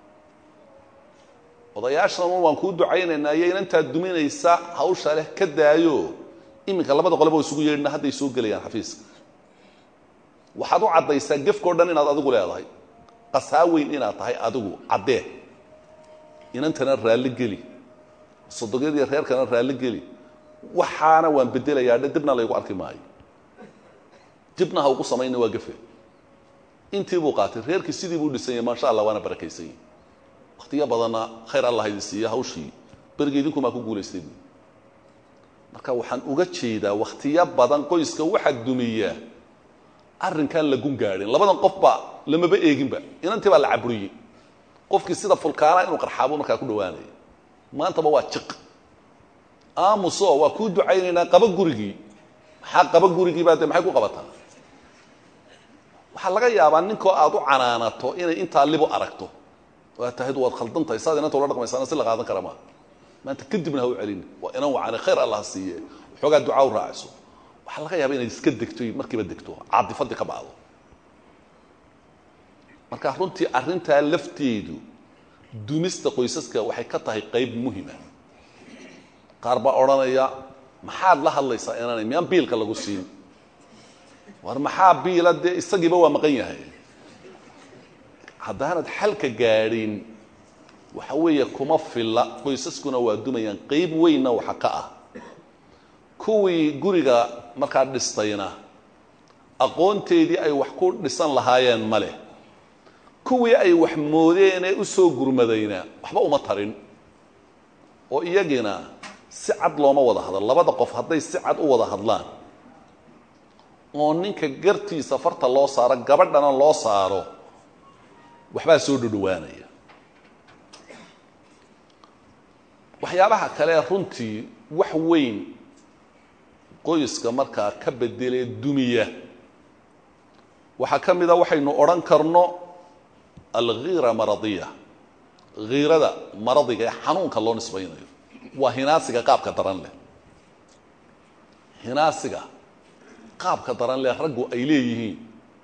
odayaashan waan kuu ducaynaynaa iyo inantaad duminaysa hawsha leh ka daayo iminka labada qoleba wa isugu yeedhna hadday soo gelayaan xafiiska waxaad u caddaysaa gefkao dhan inaad adigu leedahay qasaaweyn inaad tahay adigu caddee inantana raalli geli sodogyadii reerkana raalli geli waxaana waan bedelayaa dhe dibna laygu arki maayo dibna ha ugu samayna waa gefe intii buu qaatay reerkii sidii buu dhisan yahay maasha allah waana barakaysan yahi wakhtiyo badanna khayr allah idin siiya hawshii berigi idinkumaa ku guulaystay buu marka waxaan uga jeedaa wakhtiyo badan qoyska waxaa dumiya arrinkaan la gun gaadhin labadan qofba lamaba eeginba inantii baa la caburiyey qofkii sida fulkaana inuu qarxaabo markaa ku dhawaanaya maantaba waa jiq aamuso waa kuu ducaynaynaa qaba gurigii maxaa qaba gurigii baa dee maxay ku qabataa waxaa laga yaabaa ninkoo aad u canaanato inay intaa libo aragto oo aad tahaydu waad khaldan tahay saad inanta ula dhaqmaysaana si la qaadan kara maa maanta kadibna ha u celin waa inan wacane khayr allah siiye waxoogaa ducaa u raaciso waxaa laga yaaba inaad iska degto markiiba degto caadifadii ka bacdo marka runtii arrintaa lafteedu dumista qoysaska waxay ka tahay qayb muhima qaar baa odhanaya maxaad la hadlaysaa inaanay miyaan biilka lagu siin war maxaa biila dee isagiiba waa maqan yahay haddaanad xalka gaadhin waxa weeye kuma filla qoysaskuna waa dumayaan qayb weynna waxa ka ah kuwii guriga markaa dhistayna aqoonteedii ay wax ku dhisan lahaayeen ma leh kuwii ay wax moodeenee u soo gurmadayna waxba uma tarin oo iyagiina si cad looma wada hadlo labada qof hadday si cad u wada hadlaan oo ninka gartiisa farta loo saaro gabadhana loo saaro waxbaa soo dhodhowaanaya waxyaabaha kale runtii wax weyn qoyska markaa ka bedelee dumiya waxaa ka mida waxaynu odhan karno alghiira maradiya hiirada maradiga ee xanuunka loo nisbaynayo waa hinaasiga qaabka daran leh hinaasiga qaabka daran leh raggu ay leeyihiin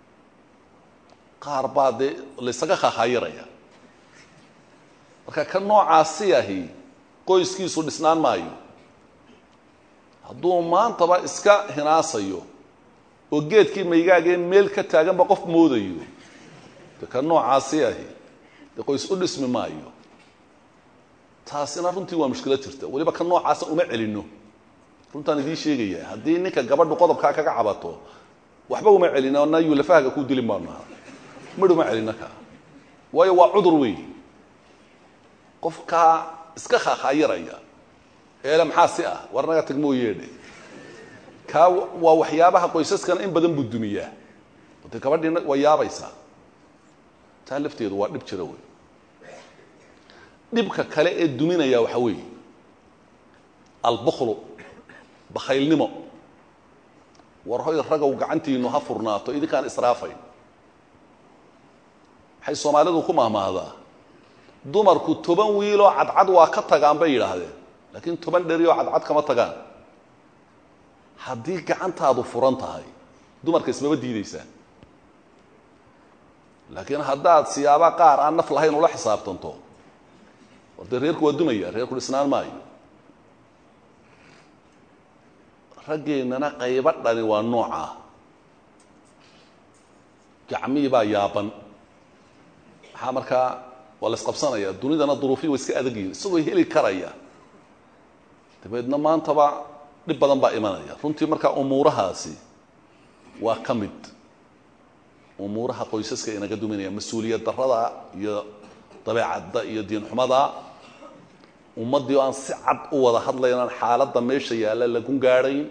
qaar baa dee laysaga khahayiraya marka ka noocaasi ahi qoyskiisu dhisnaan maayo hadduu maantaba iska hinaasayo oo geedkii maygaagee meel ka taaganba qof moodayo de ka noocaasi ahi dee qoys u dhismi maayo taasina runtii waa mushkilad jirta weliba ka noocaasa uma celino runtaan idiin sheegaya haddii ninka gabadhu qodobkaa kaga cabato waxba uma celino na yulafahaga ku dilin baanu naha midh uma celino ka waayo waa cudur weey qofkaa iska khaahaayaraya eele maxaa si ah war naga tag moo yeedhe kaa waa waxyaabaha qoysaskana in badan buu dumiyaa de gabadhiina waa yaabaysaa taa lafteedu waa dhib jira wey dhibka kale ee duminaya waxa weeye albuklu bakhaylnimo war hoy ragow gacantiinu ha furnaato idinkaan israafayn waxay soomaalidu ku mahmaahdaa dumarku toban wiiloo cadcad waa ka tagaan bay yidhaahdeen laakiin toban dherioo cadcad kama tagaan haddii gacantaadu furan tahay dumarka ismaba diidaysaan laakiin haddaad siyaaba qaar aan naf lahayn ula xisaabtanto war dee reerku waa dumaya reerku dhisnaan maayo raggeennana qaybo dhani waa noocaa gacmihii baa yaaban maxaa markaa waa la isqabsanaya dunidana duruufiyi waa iska adagyihin isagoo heli karaya dabeedna maantaba dhib badan baa imanaya runtii markaa umuurahaasi waa ka mid umuuraha qoysaska inaga duminaya mas-uuliyad darada iyo dabeecadda iyo diinxumada ummaddii oo aan si cad u wada hadlaynaan xaaladda meesha yaalla lagun gaadhayn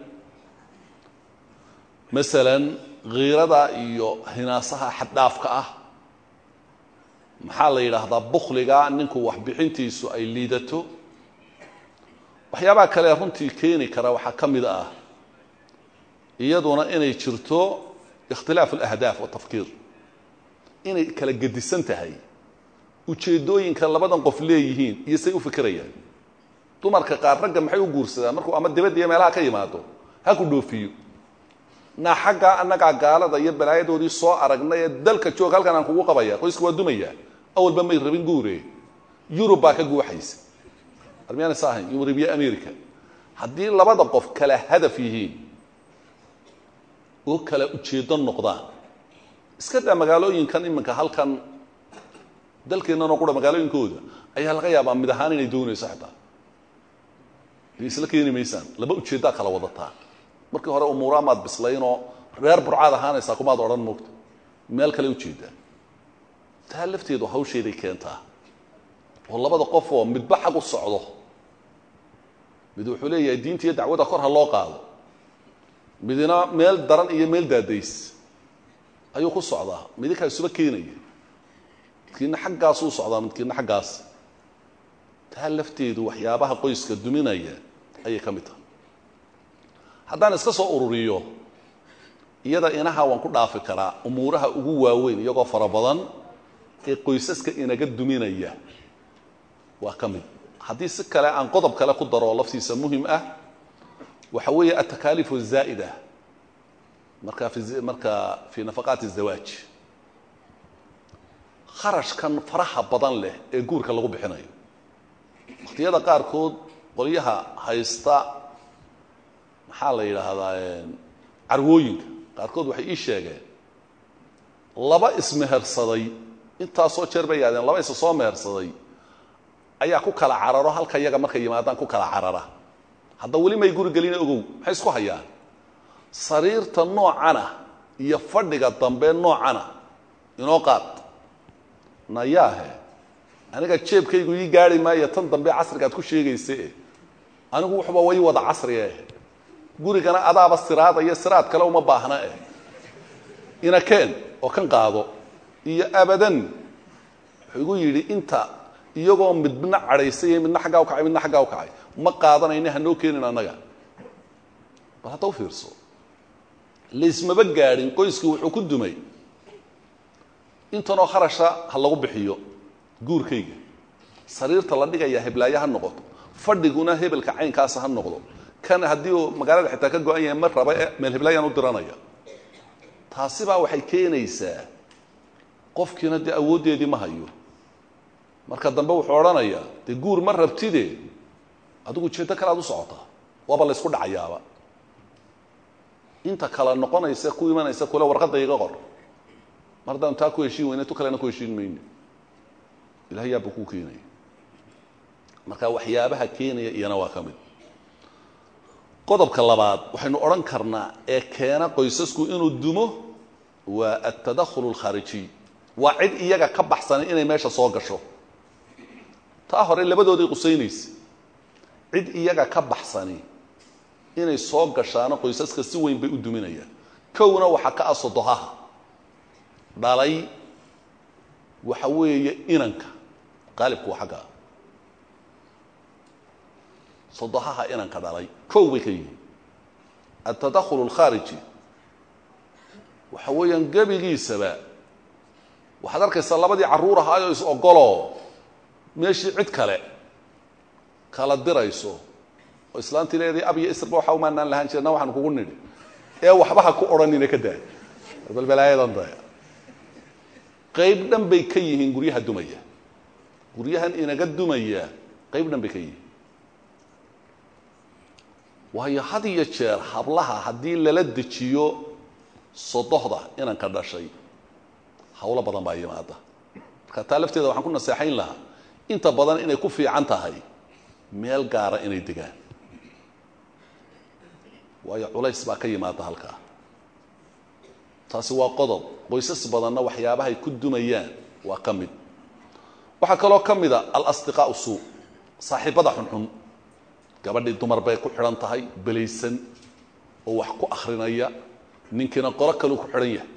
masalan khiirada iyo hinaasaha xaddhaafka ah maxaa la yidhaahdaa bukhliga ninku waxbixintiisu ay liidato waxyaabaha kale runtii keeni kara waxaa ka mid ah iyaduna inay jirto ikhtilaafu alahdaaf watafkiir inay kala gedisan tahay ujeeddooyinka labadan qof leeyihiin iyo say u fikirayaan dumarka qaar ragga maxay u guursadaan markuu ama dibadda iyo meelaha ka yimaado ha ku dhoofiyo naa xaggaa annagaa gaalada iyo balaayadoodii soo aragnay ee dalka joog halkan aan kugu qabaya qoyska waa dumaya awalba may rabin guure yurub baa ka guuxaysa armiyaan is ahayn yurub iyo america haddii labada qof kala hadaf yihiin oo kala ujeeddo noqdaan iska daa magaalooyinkan iminka halkan dalkeennanoo qura magaalooyinkooda ayaa laga yaabaa mid ahaan inay doonayso xitaa de isla keeni maysaan laba ujeeddaa kala wadataa markii hore umuuraa maad bislaynoo reer burcaad ahaanaysaa kumaad odhan moogta meel kale ujeedaa taa lafteedu hawsheeday keentaa oo labada qof oo midba xag u socdo mid wuxuu leeyahay diinta iyo dacwadda kor ha loo qaado midina meel daran iyo meel daadays ayuu ku socdaa midinkaa isuba keenaya midkiina xaggaasuu socdaa midkiina xaggaas taa lafteedu waxyaabaha qoyska duminaya ayay ka mid tahay haddaan iska soo ururiyo iyada inaha waan ku dhaafi karaa umuuraha ugu waaweyn iyagoo fara badan ee qoysaska inaga duminaya waa ka mid haddii si kale aan qodob kale ku daro laftiisa muhim ah waxa weeye atakaaliif الzaa'ida marka fi marka fi nafaqaati الzawaaj kharashkan faraha badan leh ee guurka lagu bixinayo wakhtiyada qaarkood qolyaha haysta maxaa la yidhaahdaa carwooyinka qaarkood waxay ii sheegeen laba ismehersaday intaasoo jeer bay yaadeen laba isa soo mehersaday ayaa ku kala cararo halka yaga markay yimaadaan ku kala carara hadda weli may guri gelina ogow maxay isku hayaan sariirta noocana iyo fadhiga dambe noocana inoo qaad nayaahe aniga jeebkaygu ii gaari maayo tan dambe casriga ad ku sheegayse anigu wuxuba way wada casrie gurigana adaaba siraadaya siraad kale uma baahna eh inakeen oo kan qaado iyo abadan wuxuu igu yidhi inta iyagoo midna cadhaysay midna xaggaa u kacay midna xaggaa u kacay ma qaadanayna hanoo keenin annaga bal hadda u fiirso laysmaba gaadhin qoyskii wuxuu ku dumay intanoo kharasha ha lagu bixiyo guurkayga sariirta la dhigaya heblaaye ha noqoto fadhiguna hebelka caynkaasa ha noqdo kan haddii uu magaalada xitaa ka go-an yahay ma raba e meel heblaayaan u diranaya taasibaa waxay keenaysaa qofkiina dee awooddeedii ma hayo marka dambe wuxuu odhanayaa dee guur ma rabtide adigu ujeeddo kale aad u socotaa waaba laysku dhacayaaba inta kale noqonaysa ku imanaysa kule warqadda iga qor mar haddaan taa ku heshiin weyne tu kalena ku heshiin mayno ilahay yaabba kuu keenaya marka waxyaabaha keenaya iyana waa ka mid qodobka labaad waxaynu odhan karnaa ee keena qoysasku inuu dumo waa altadakhul alkhaarijiy waa cid iyaga ka baxsanay inay meesha soo gasho taa hore labadooday qusaynaysa cid iyaga ka baxsani inay soo gashaano qoysaska si weyn bay u duminayaan kowna waxaa ka ah sodohaha dhalay waxa weeye inanka qaalibku waa xagga ah sodohaha inanka dhalay kow bay ka yihiin altadakhul alkhaariji waxa weeyaan gebigiisaba waxaad arkaysaa labadii carruur ahaayoo is ogoloo meeshii cid kale kala dirayso oo islaantii leedahay ab iyo isrba waxa umaanaan lahaan jirna waxaan kugu nidhi ee waxba ha ku odhanina ka daa balbalaayadan daya qayb dhan bay ka yihiin guryaha dumaya guryahan inaga dumaya qayb dhan bay ka yihiin waayo had iyo jeer hablaha haddii lala dejiyo sodohda inanka dhashay hawlo badan baa yimaada marka taa lafteeda waxaan ku naseexayn lahaa inta badan inay ku fiican tahay meel gaara inay degaan waayo culays baa ka yimaada halkaa taasi waa qodob qoysas badanna waxyaabahay ku dumayaan waa ka mid waxaa kaloo ka mida alasdiqaau suu saaxiibada xunxun gabadhii dumar bay ku xidhan tahay belaysan oo wax ku akrinaya ninkiina qolo kaleu ku xidhan yahay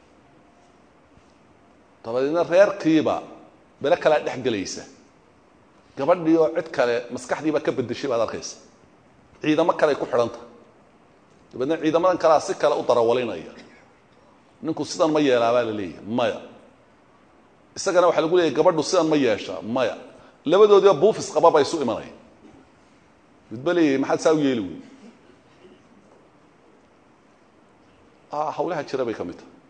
dabadeedna reerkiiba bele kalea dhex gelaysa gabadhii oo cid kale maskaxdiiba ka bedeshay baad arkaysa ciidamo kale ay ku xidhan tahay dabeedna ciidamadan kalea si kale u darawalinaya ninku sidan ma yeelaa baa la leeyahay maya isagana waxaa lagu leeyahy gabadhu sidan ma yeeshaa maya labadoodiiba buufis qaba ba isu imanaya midba leeyahay maxaad saa u yeeli wey hawlaha jira bay ka mid tahay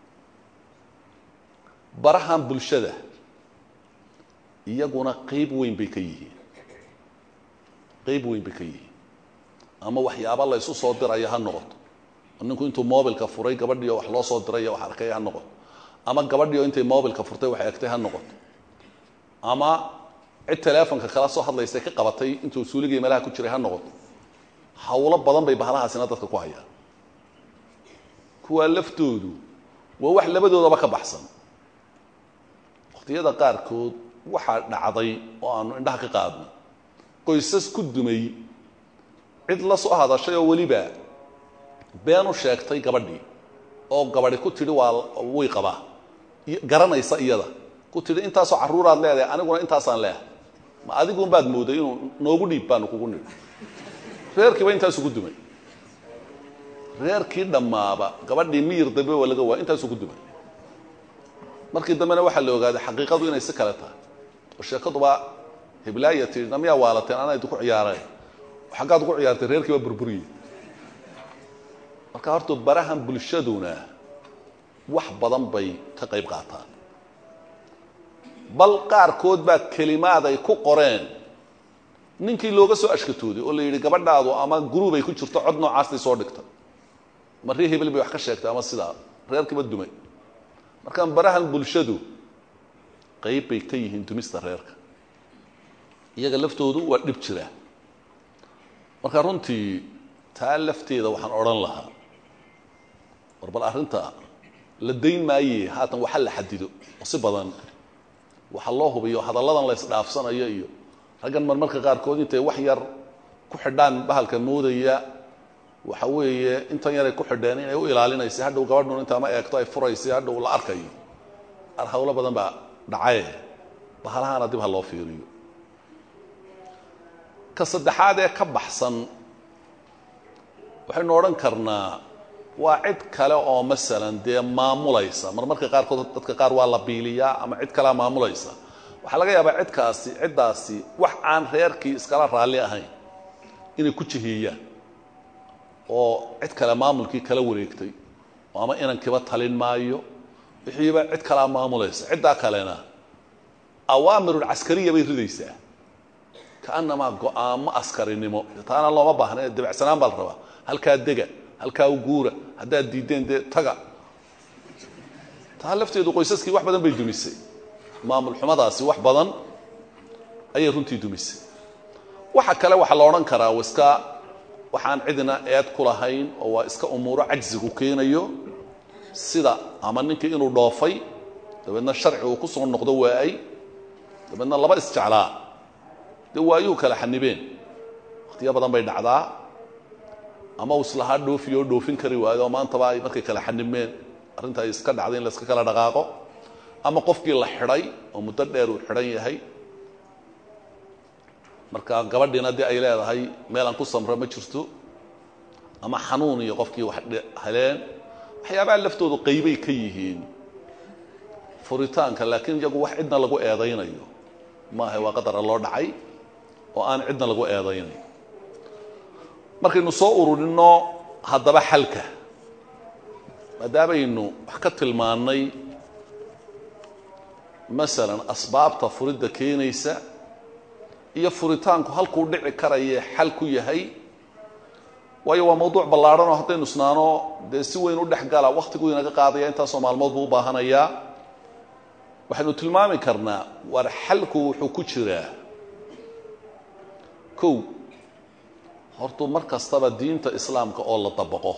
barahan bulshada iyaguna qeyb weyn bay ka yihiin qeyb weyn bay ka yihiin ama waxyaaba la ysu soo diraya ha noqoto ninku intuu mobilka furay gabadhiio wax loo soo diray wax arkay ha noqoto ama gabadhiio intay mobilka furtay wax egtay ha noqoto ama cid teleefonka kala soo hadlaysay ka qabatay intuu suuligii meelaha ku jiray ha noqoto hawlo badan bay bahalahaasina dadka ku hayaan kuwaa laftoodu waa wax labadoodaba ka baxsan waqtiyada qaarkood waxaa dhacday oo aanu indhaha ka qaadno qoysas ku dumay cid la soo hadashay oo weliba been u sheegtay gabadhii oo gabadhi ku tidhi waa way qabaa garanaysa iyada ku tidhi intaasoo carruuraad leedahay aniguna intaasaan leehay ma adigun baad mooday inuu noogu dhiib baanu kugu nidhi reerkiiba intaasu ku dumay reerkii dhammaaba gabadhii miyir dambe waa laga waaya intaasuu ku dumay markii dambena waxaa la ogaaday xaqiiqadu inay si kale tahay oo sheekaduba heblaaya tii namiyaa waalateen anaa idinku ciyaareen xaggaad ugu ciyaartay reerkii baa burburiye marka horta barahan bulshaduna wax badan bay ka qayb qaataan bal qaarkood baa kelimaad ay ku qoreen ninkii looga soo ashkatooday oo la yidhi gabadhaadu ama guruub ay ku jirto cod noocaastay soo dhigta ma ree hebel bay wax ka sheegtay ama sidaa reerkiiba dumay markaan barahan bulshadu qayb bay ka yihiin dumista reerka iyaga laftoodu waa dhib jira marka runtii taa lafteeda waxaan odhan lahaa war bal arrinta la dayn maaye haatan waxa la xadido oo si badan waxa loo hubiyo hadalladan la isdhaafsanayo iyo raggan marmarka qaarkood intay wax yar ku xidhaan bahalka moodaya waxa weeye intan yaray ku xidheen inay u ilaalinaysa hadhow gabadhun inta ama eegto ay furaysay hadhow la arkayo ar hawlo badan baa dhacaye bahalahaana dib ha loo fiiriyo ka saddexaad ee ka baxsan waxaynu odhan karnaa waa cid kale oo masalan dee maamulaysa marmarka qaarkood dadka qaar waa la biiliyaa ama cid kalea maamulaysa waxaa laga yaabaa cidkaasi ciddaasi wax aan reerkii iskala raalli ahayn inay ku jiheeyaan oo cid kale maamulkii kala wareegtay oo ama inankiiba talin maayo wixiiba cid kalea maamulaysa ciddaa kalena awaamirulcaskariya bay ridaysaa kaanamaa go-aamo askarinimo taana looma baahna dabacsanaan baa la rabaa halkaa dega halkaa u guura haddaad diiddeen dee taga taa lafteedu qoysaskii wax badan bay dumisay maamul xumadaasi wax badan ayay runtii dumisay waxa kale waxaa la odhan karaa iska waxaan cidina eed ku lahayn oo waa iska umuuro cajsigu keenayo sida ama ninkii inuu dhoofay dabeedna sharci uu ku soo noqdo waa'ay dabeedna laba isjeclaa dee waayuhu kala xanibeen wakhtiyo badan bay dhacdaa ama uu islahaa dhoofiyo oo dhoofin kari waayo oo maantaba ay markay kala xanibmeen arrinta ay iska dhacday in la iska kala dhaqaaqo ama qofkii la xidhay oo muddo dheer uu xidhan yahay marka gabadhiina dee ay leedahay meel aan ku samro ma jirto ama xanuun iyo qofkii wax heleen waxyaabaha laftoodu qaybay ka yihiin furitaanka laakiin iyagu wax cidna lagu eedaynayo maaha waa qadara loo dhacay oo aan cidna lagu eedaynayo markaynu soo ururinno haddaba xalka maadaamaynu wax ka tilmaannay masalan asbaabta furidda keenaysa iyo furitaanku halkuu dhici karayee xal ku yahay waayo waa mawduuc ballaadhan oo haddaynu isnaano dee si weyn u dhex gala wakhtiguu inaga qaadaya intaasoo maalmood buu u baahanayaa waxaynu tilmaami karnaa war xalku wuxuu ku jiraa kow hortuu mar kastaba diinta islaamka oo la dabaqo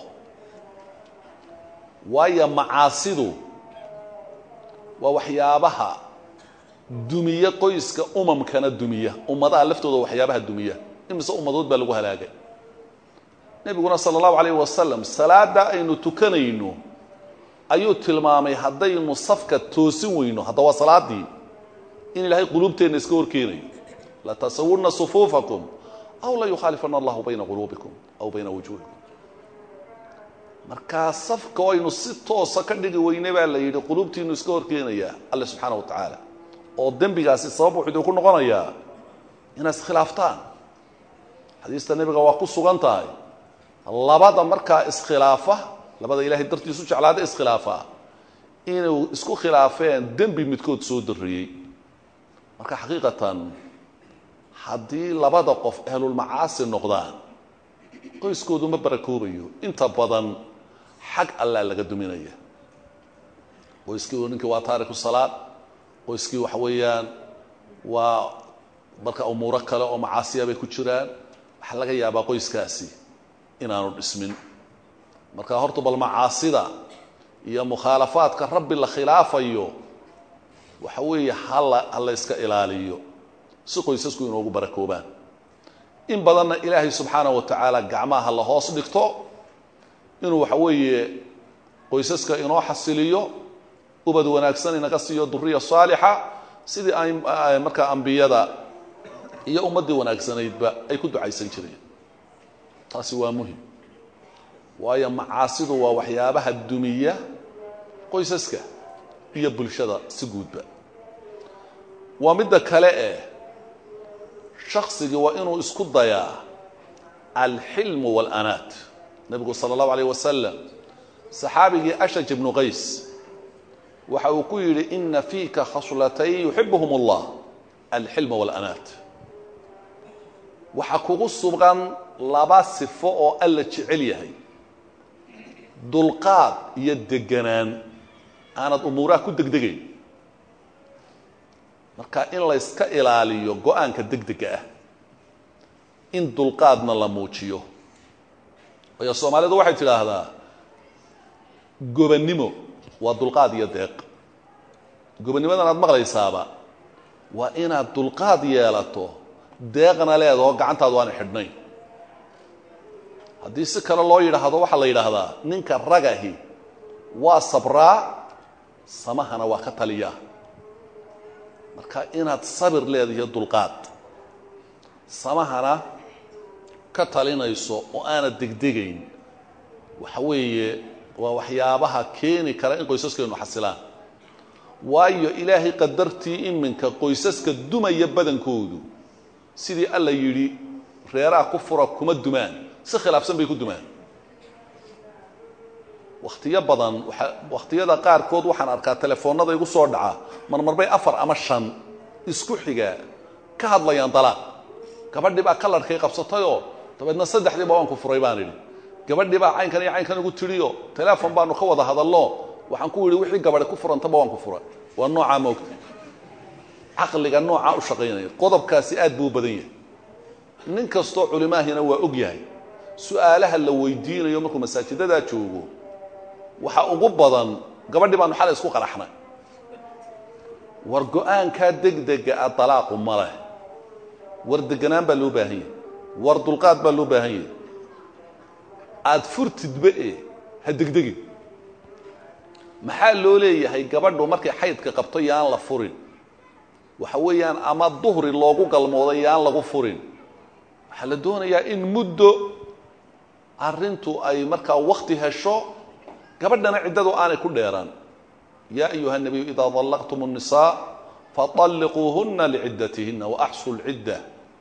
waayo macaasidu waa waxyaabaha dumiya qoyska umamkana dumiya ummadaha laftooda waxyaabaha dumiya imise ummadood baa lagu halaagay nebiguna sala allahu calayh wasalam salaadda aynu tukanayno ayuu tilmaamay haddaynu safka toosin weyno hadda waa salaadii in ilaahay quluubteenna iska horkeenayo latasawurna sufuufakum aw la yukhaalifana allahu bayna quluubikum aw bayna wujuuhikum markaa safka oo aynu si toosa ka dhigi weyne baa la yidhi quluubtiinu iska horkeenayaa alle subxaana wa tacaala oo dembigaasi sabab wuxuu idinku noqonayaa inaad iskhilaaftaan xadiista nebiga waa ku sugan tahay labada markaa iskhilaafa labada ilaahay dartiisu jeclaada iskhilaafa inuu isku khilaafeen dembi midkood soo darriyey marka xaqiiqatan haddii labada qof ahlulmacaasi noqdaan qoyskoodu ma barakoobayo inta badan xag allaa laga duminaya qoyskii ninkii waa taariku salaad qoyskii waxa weeyaan waa marka umuuro kale oo macaasiya bay ku jiraan waxaa laga yaabaa qoyskaasi inaanu dhismin marka horta bal macaasida iyo mukhaalafaadka rabbi la khilaafayo waxa weeye hala hala iska ilaaliyo si qoysasku inoogu barakoobaan in badanna ilaahay subxaana wa tacaala gacmaha la hoos dhigto inuu waxa weeye qoysaska inoo xasiliyo ubad wanaagsan inaga siiyo duriya saalixa sidii ay markaa ambiyada iyo ummaddii wanaagsanaydba ay ku ducaysan jireen taasi waa muhim waayo macaasidu waa waxyaabaha dumiya qoysaska iyo bulshada si guudba waa midda kale eh shaksigii waa inuu isku dayaa alxilmu wاlanaat nebigu salى اllahu alayh wasalam saxaabigii ashaj ibnu qays waxa uu ku yidhi ina fiika khaslatayn yuxibuhum اllah alxilma wاlanaat waxaa kugu sugan laba sifo oo alla jecel yahay dulqaad iyo deganaan aanad umuuraha ku degdegayn marka in layska ilaaliyo go-aanka degdega ah in dulqaadna la muujiyo waayo soomaalidu waxay tidhaahdaa gobannimo waa dulqaad iyo deeq gobanimadan aad maqlaysaaba waa inaad dulqaad yeelato deeqna leedaho gacantaadu aana xidhnayn haddii si kale loo yidhaahdo waxaa la yidhaahdaa ninka ragahi waa sabraa samahana waa ka taliyaa marka inaad sabir leedahiyo dulqaad samahana ka talinayso oo aanad degdegayn waxa weeye waa waxyaabaha keeni kara in qoysaskeenu xasilaan waayo ilaahay qadartii iminka qoysaska dumaya badankoodu sidii alla yidhi reeraha ku fura kuma dumaan si khilaafsan bay ku dumaan wakhtiyo badan waa wakhtiyada qaarkood waxaan arkaa telefoonnada igu soo dhaca marmarbay afar ama shan isku xiga ka hadlayaan dalaaq gabadhii baa kalarkay qabsatayoo dabeedna saddexdiiba waan ku furay baan idhi gabadhii baa caynkan iyo caynkan igu tidhiyo teleefon baanu ka wada hadalno waxaan ku yidhi wixii gabadhi ku furantaba waan ku furay waa noocaa moogta caqliga noocaa u shaqaynaya qodobkaasi aad buu u badan yahay nin kastoo culimaahina waa og yahay su-aalaha la weydiinayo markuu masaajidadaa joogo waxa ugu badan gabadhii baanu xalay isku qaraxnay war go-aankaa degdega a dalaaqu ma leh war deganaan baa loo baahan yahay war dulqaad baa loo baahan yahay aada furtidba e ha degdegin maxaa loo leeyahay gabadhu markay xaydka qabto yaan la furin waxa weeyaan ama duhri loogu galmooday yaan lagu furin waxaa la doonayaa in muddo arrintu ay markaa wakti hesho gabadhana ciddadu aanay ku dheeraan yaa ayuha الnabiyu idaa طallaqtum الnisaa faطalliquuhuna lcidatihina waaxsu lcidda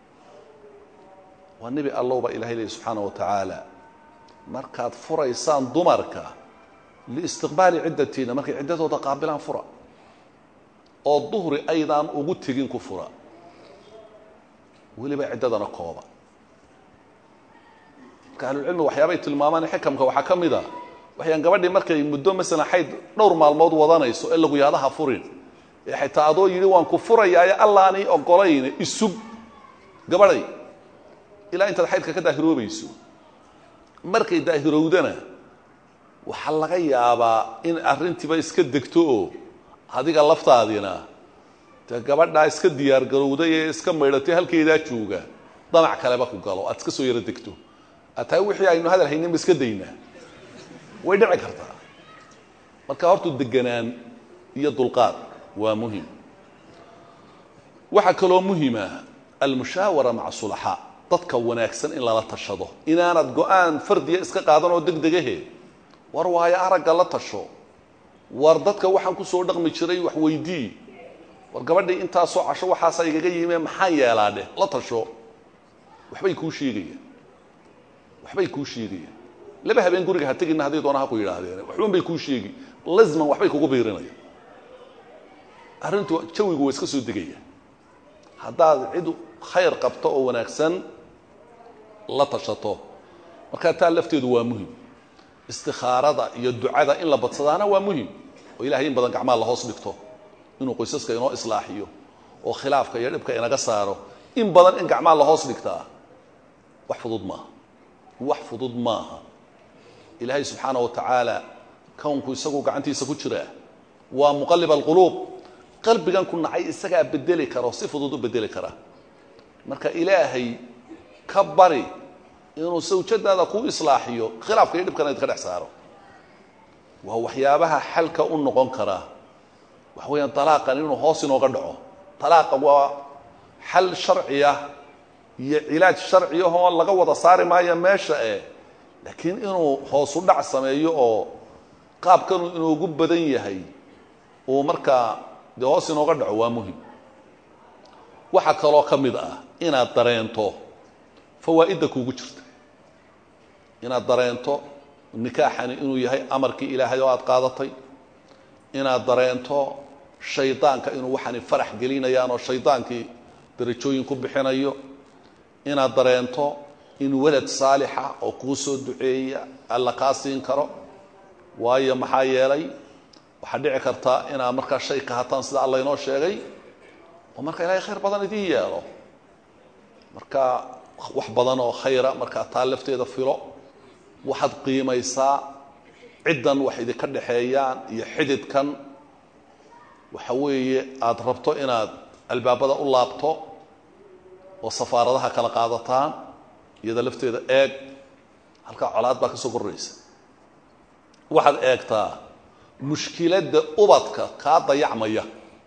waa nebi allow baa ilahay leeyi subxaana wa tacaala markaad furaysaan dumarka liistiqbaali ciddatiina markay ciddadooda qaabilaan fura oo duhri aydaan ugu tegin ku fura weliba ciddadana kooba marka ahlucilmiga waxyaabay tilmaamaan xikamka waxaa ka mid a waxayaan gabadhii markay muddo masalan xayd dhowr maalmood wadanayso ee lagu yaadaha furin ee xitaa adoo yidhi waan ku furayaaye allaanay ogolayne isug gabadhay ilaa intaad xaydka ka daahiroobayso markay daahirowdana waxaa laga yaabaa in arrintiiba iska degto oo adiga laftaadina dee gabadhaa iska diyaargarowday ee iska maydhatay halkeedaa jooga damac kaleba ku galo aad iska soo yaro degto ataa wixii aynu hadal hayninba iska daynaa way dhici kartaa marka hortu deganaan iyo dulqaad waa muhim waxaa kaloo muhima almushaawara maca sulaxaa dadka wanaagsan in lala tashado inaanad go-aan fardiya iska qaadan oo deg degahe war waayo aragga la tasho war dadka waxaan kusoo dhaqmi jiray wax weydii war gabadhii intaasoo casho waxaasa igaga yime maxaan yeelaa dheh la tasho waxbay kuu sheegayaan waxbay kuu sheegayaan laba habeen guriga ha tegina hadday doona ha ku yidhaahdeen waxban bay kuu sheegi lasman waxbay kugu biirinayaan arrintu jawigu waa iska soo degaya haddaad cid khayr qabto oo wanaagsan la tashato markaa taa lafteedu waa muhim istikhaarada iyo ducada in la badsadaana waa muhim oo ilahay in badan gacmaha la hoos dhigto inuu qoysaska inoo islaaxiyo oo khilaafka iyo dhibka inaga saaro in badan in gacmaha la hoos dhigtaa wax fudud maaha wax fudud maaha ilaahay subxaana wa tacaala kownku isagu gacantiisa ku jiraa waa muqalib alquluub qalbigan ku nacay isagaa bedeli karo si fudud u bedeli kara marka ilaahay ka bari inuu sawjadaada ku islaaxiyo khilaafka iyo dhibkana idka dhex saaro waa waxyaabaha xalka u noqon karaa waxa weeyaan talaaqan inuu hoos inooga dhaco talaaqa waa xal sharciya iyo cilaaj sharciyahoo laga wada saari maayo meesha eh laakiin inuu hoosu dhac sameeyo oo qaabkanu inoogu badan yahay uu markaa dee hoos inooga dhaco waa muhim waxaa kaloo ka mid ah inaad dareento fawaa'idda kuugu jirta inaad dareento nikaaxani inuu yahay amarkii ilaahay oo aada qaadatay inaad dareento shaydaanka inuu waxani farax gelinayaan oo shaydaankii darajooyin ku bixinayo inaad dareento in walad saalixa oo kuu soo duceeya alla kaa siin karo waayo maxaa yeelay waxaad dhici kartaa inaad markaa shay ka hataan sida alla inoo sheegay oo marka ilaahay khayr badan idiin yeelo marka wax badan oo khayra markaa taa lafteeda filo waxaad qiimaysaa ciddan wax idinka dhexeeyaan iyo xididkan waxa weeye aada rabto inaad albaabada u laabto oo safaaradaha kala qaadataan iyada lafteeda eeg halkaa colaad baa ka soo korraysa waxaad eegtaa mushkiladda ubadka kaa dayacmaya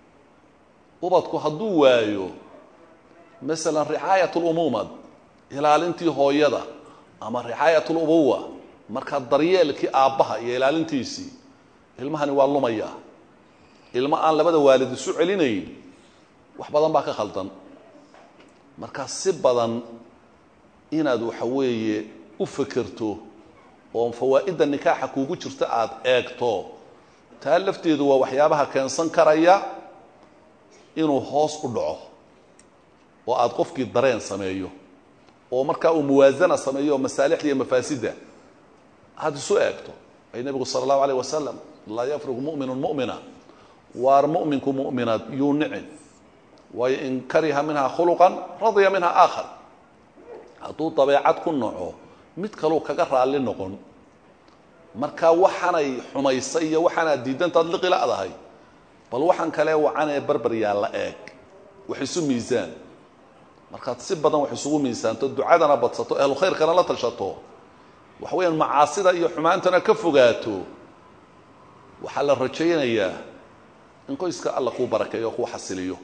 ubadku hadduu waayo masalan ricaayat lumuumad ilaalintii hooyada ama ricaayat lubuwa markaa daryeelkii aabbaha iyo ilaalintiisii ilmahani waa lumaya ilmo aan labada waalid isu celinayn wax badan baa ka khaldan markaa si badan inaad waxa weeye u fekerto oo fawaa'idda nikaaxa kuugu jirta aada eegto taa lafteedu waa waxyaabaha keensan karaya inuu hoos u dhaco oo aada qofkii dareen sameeyo oo markaa uu muwaasana sameeyo oo masaalixda iyo mafaasidda aada isu eegto ay nebigu sala allahu alayh wasalam laa yafriqu mu'minu mu'mina waar mu'minku mu'minaad yuu nicin waayo in kariha minha khuluqan radya minha aakhar hadduu dabeecad ku naco mid kaluu kaga raalli noqon marka waxaanay xumaysay iyo waxaanaad diidantaad liqila'dahay bal waxaan kale wacan ee barbar yaalla eeg wax isu miisaan markaad si badan wax isugu miisaanto ducadana badsato ahlu khayrkana la tashato waxa weeyaan macaasida iyo xumaantana ka fogaato waxaa la rajaynayaa in qoyska alla kuu barakeeyo o kuu xasiliyo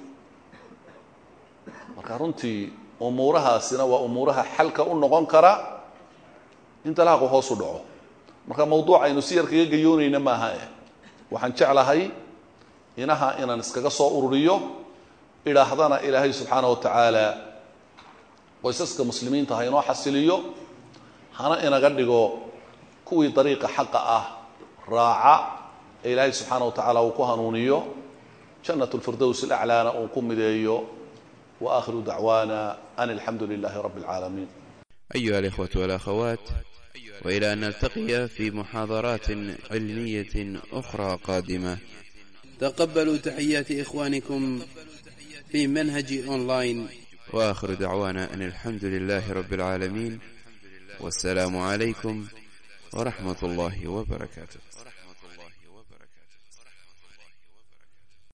marka runtii umuurahaasina waa umuuraha xalka u noqon kara in dalaaqu hoos u dhaco marka mawduuc aynu si yar kaga gayoonayna maaha eh waxaan jeclahay inaha inaan iskaga soo ururiyo idhaahdana ilaahay subxaana wa tacaala qoysaska muslimiinta ha inoo xasiliyo hana inaga dhigo kuwii dariiqa xaqa ah raaca ee ilaahay subxaana wa tacaala uu ku hanuuniyo jannat lfirdows alaclaana uu ku mideeyo wa aakhiru dacwaana an alxamdu lilahi rabbi اlcaalamiin أيها الإخوة والأخوات وإلى أن نلتقي في محاضرات علمية أخرى قادمة تقبلوا تحيات إخوانكم في منهج أونلاين وآخر دعوانا أن الحمد لله رب العالمين والسلام عليكم ورحمة الله وبركاته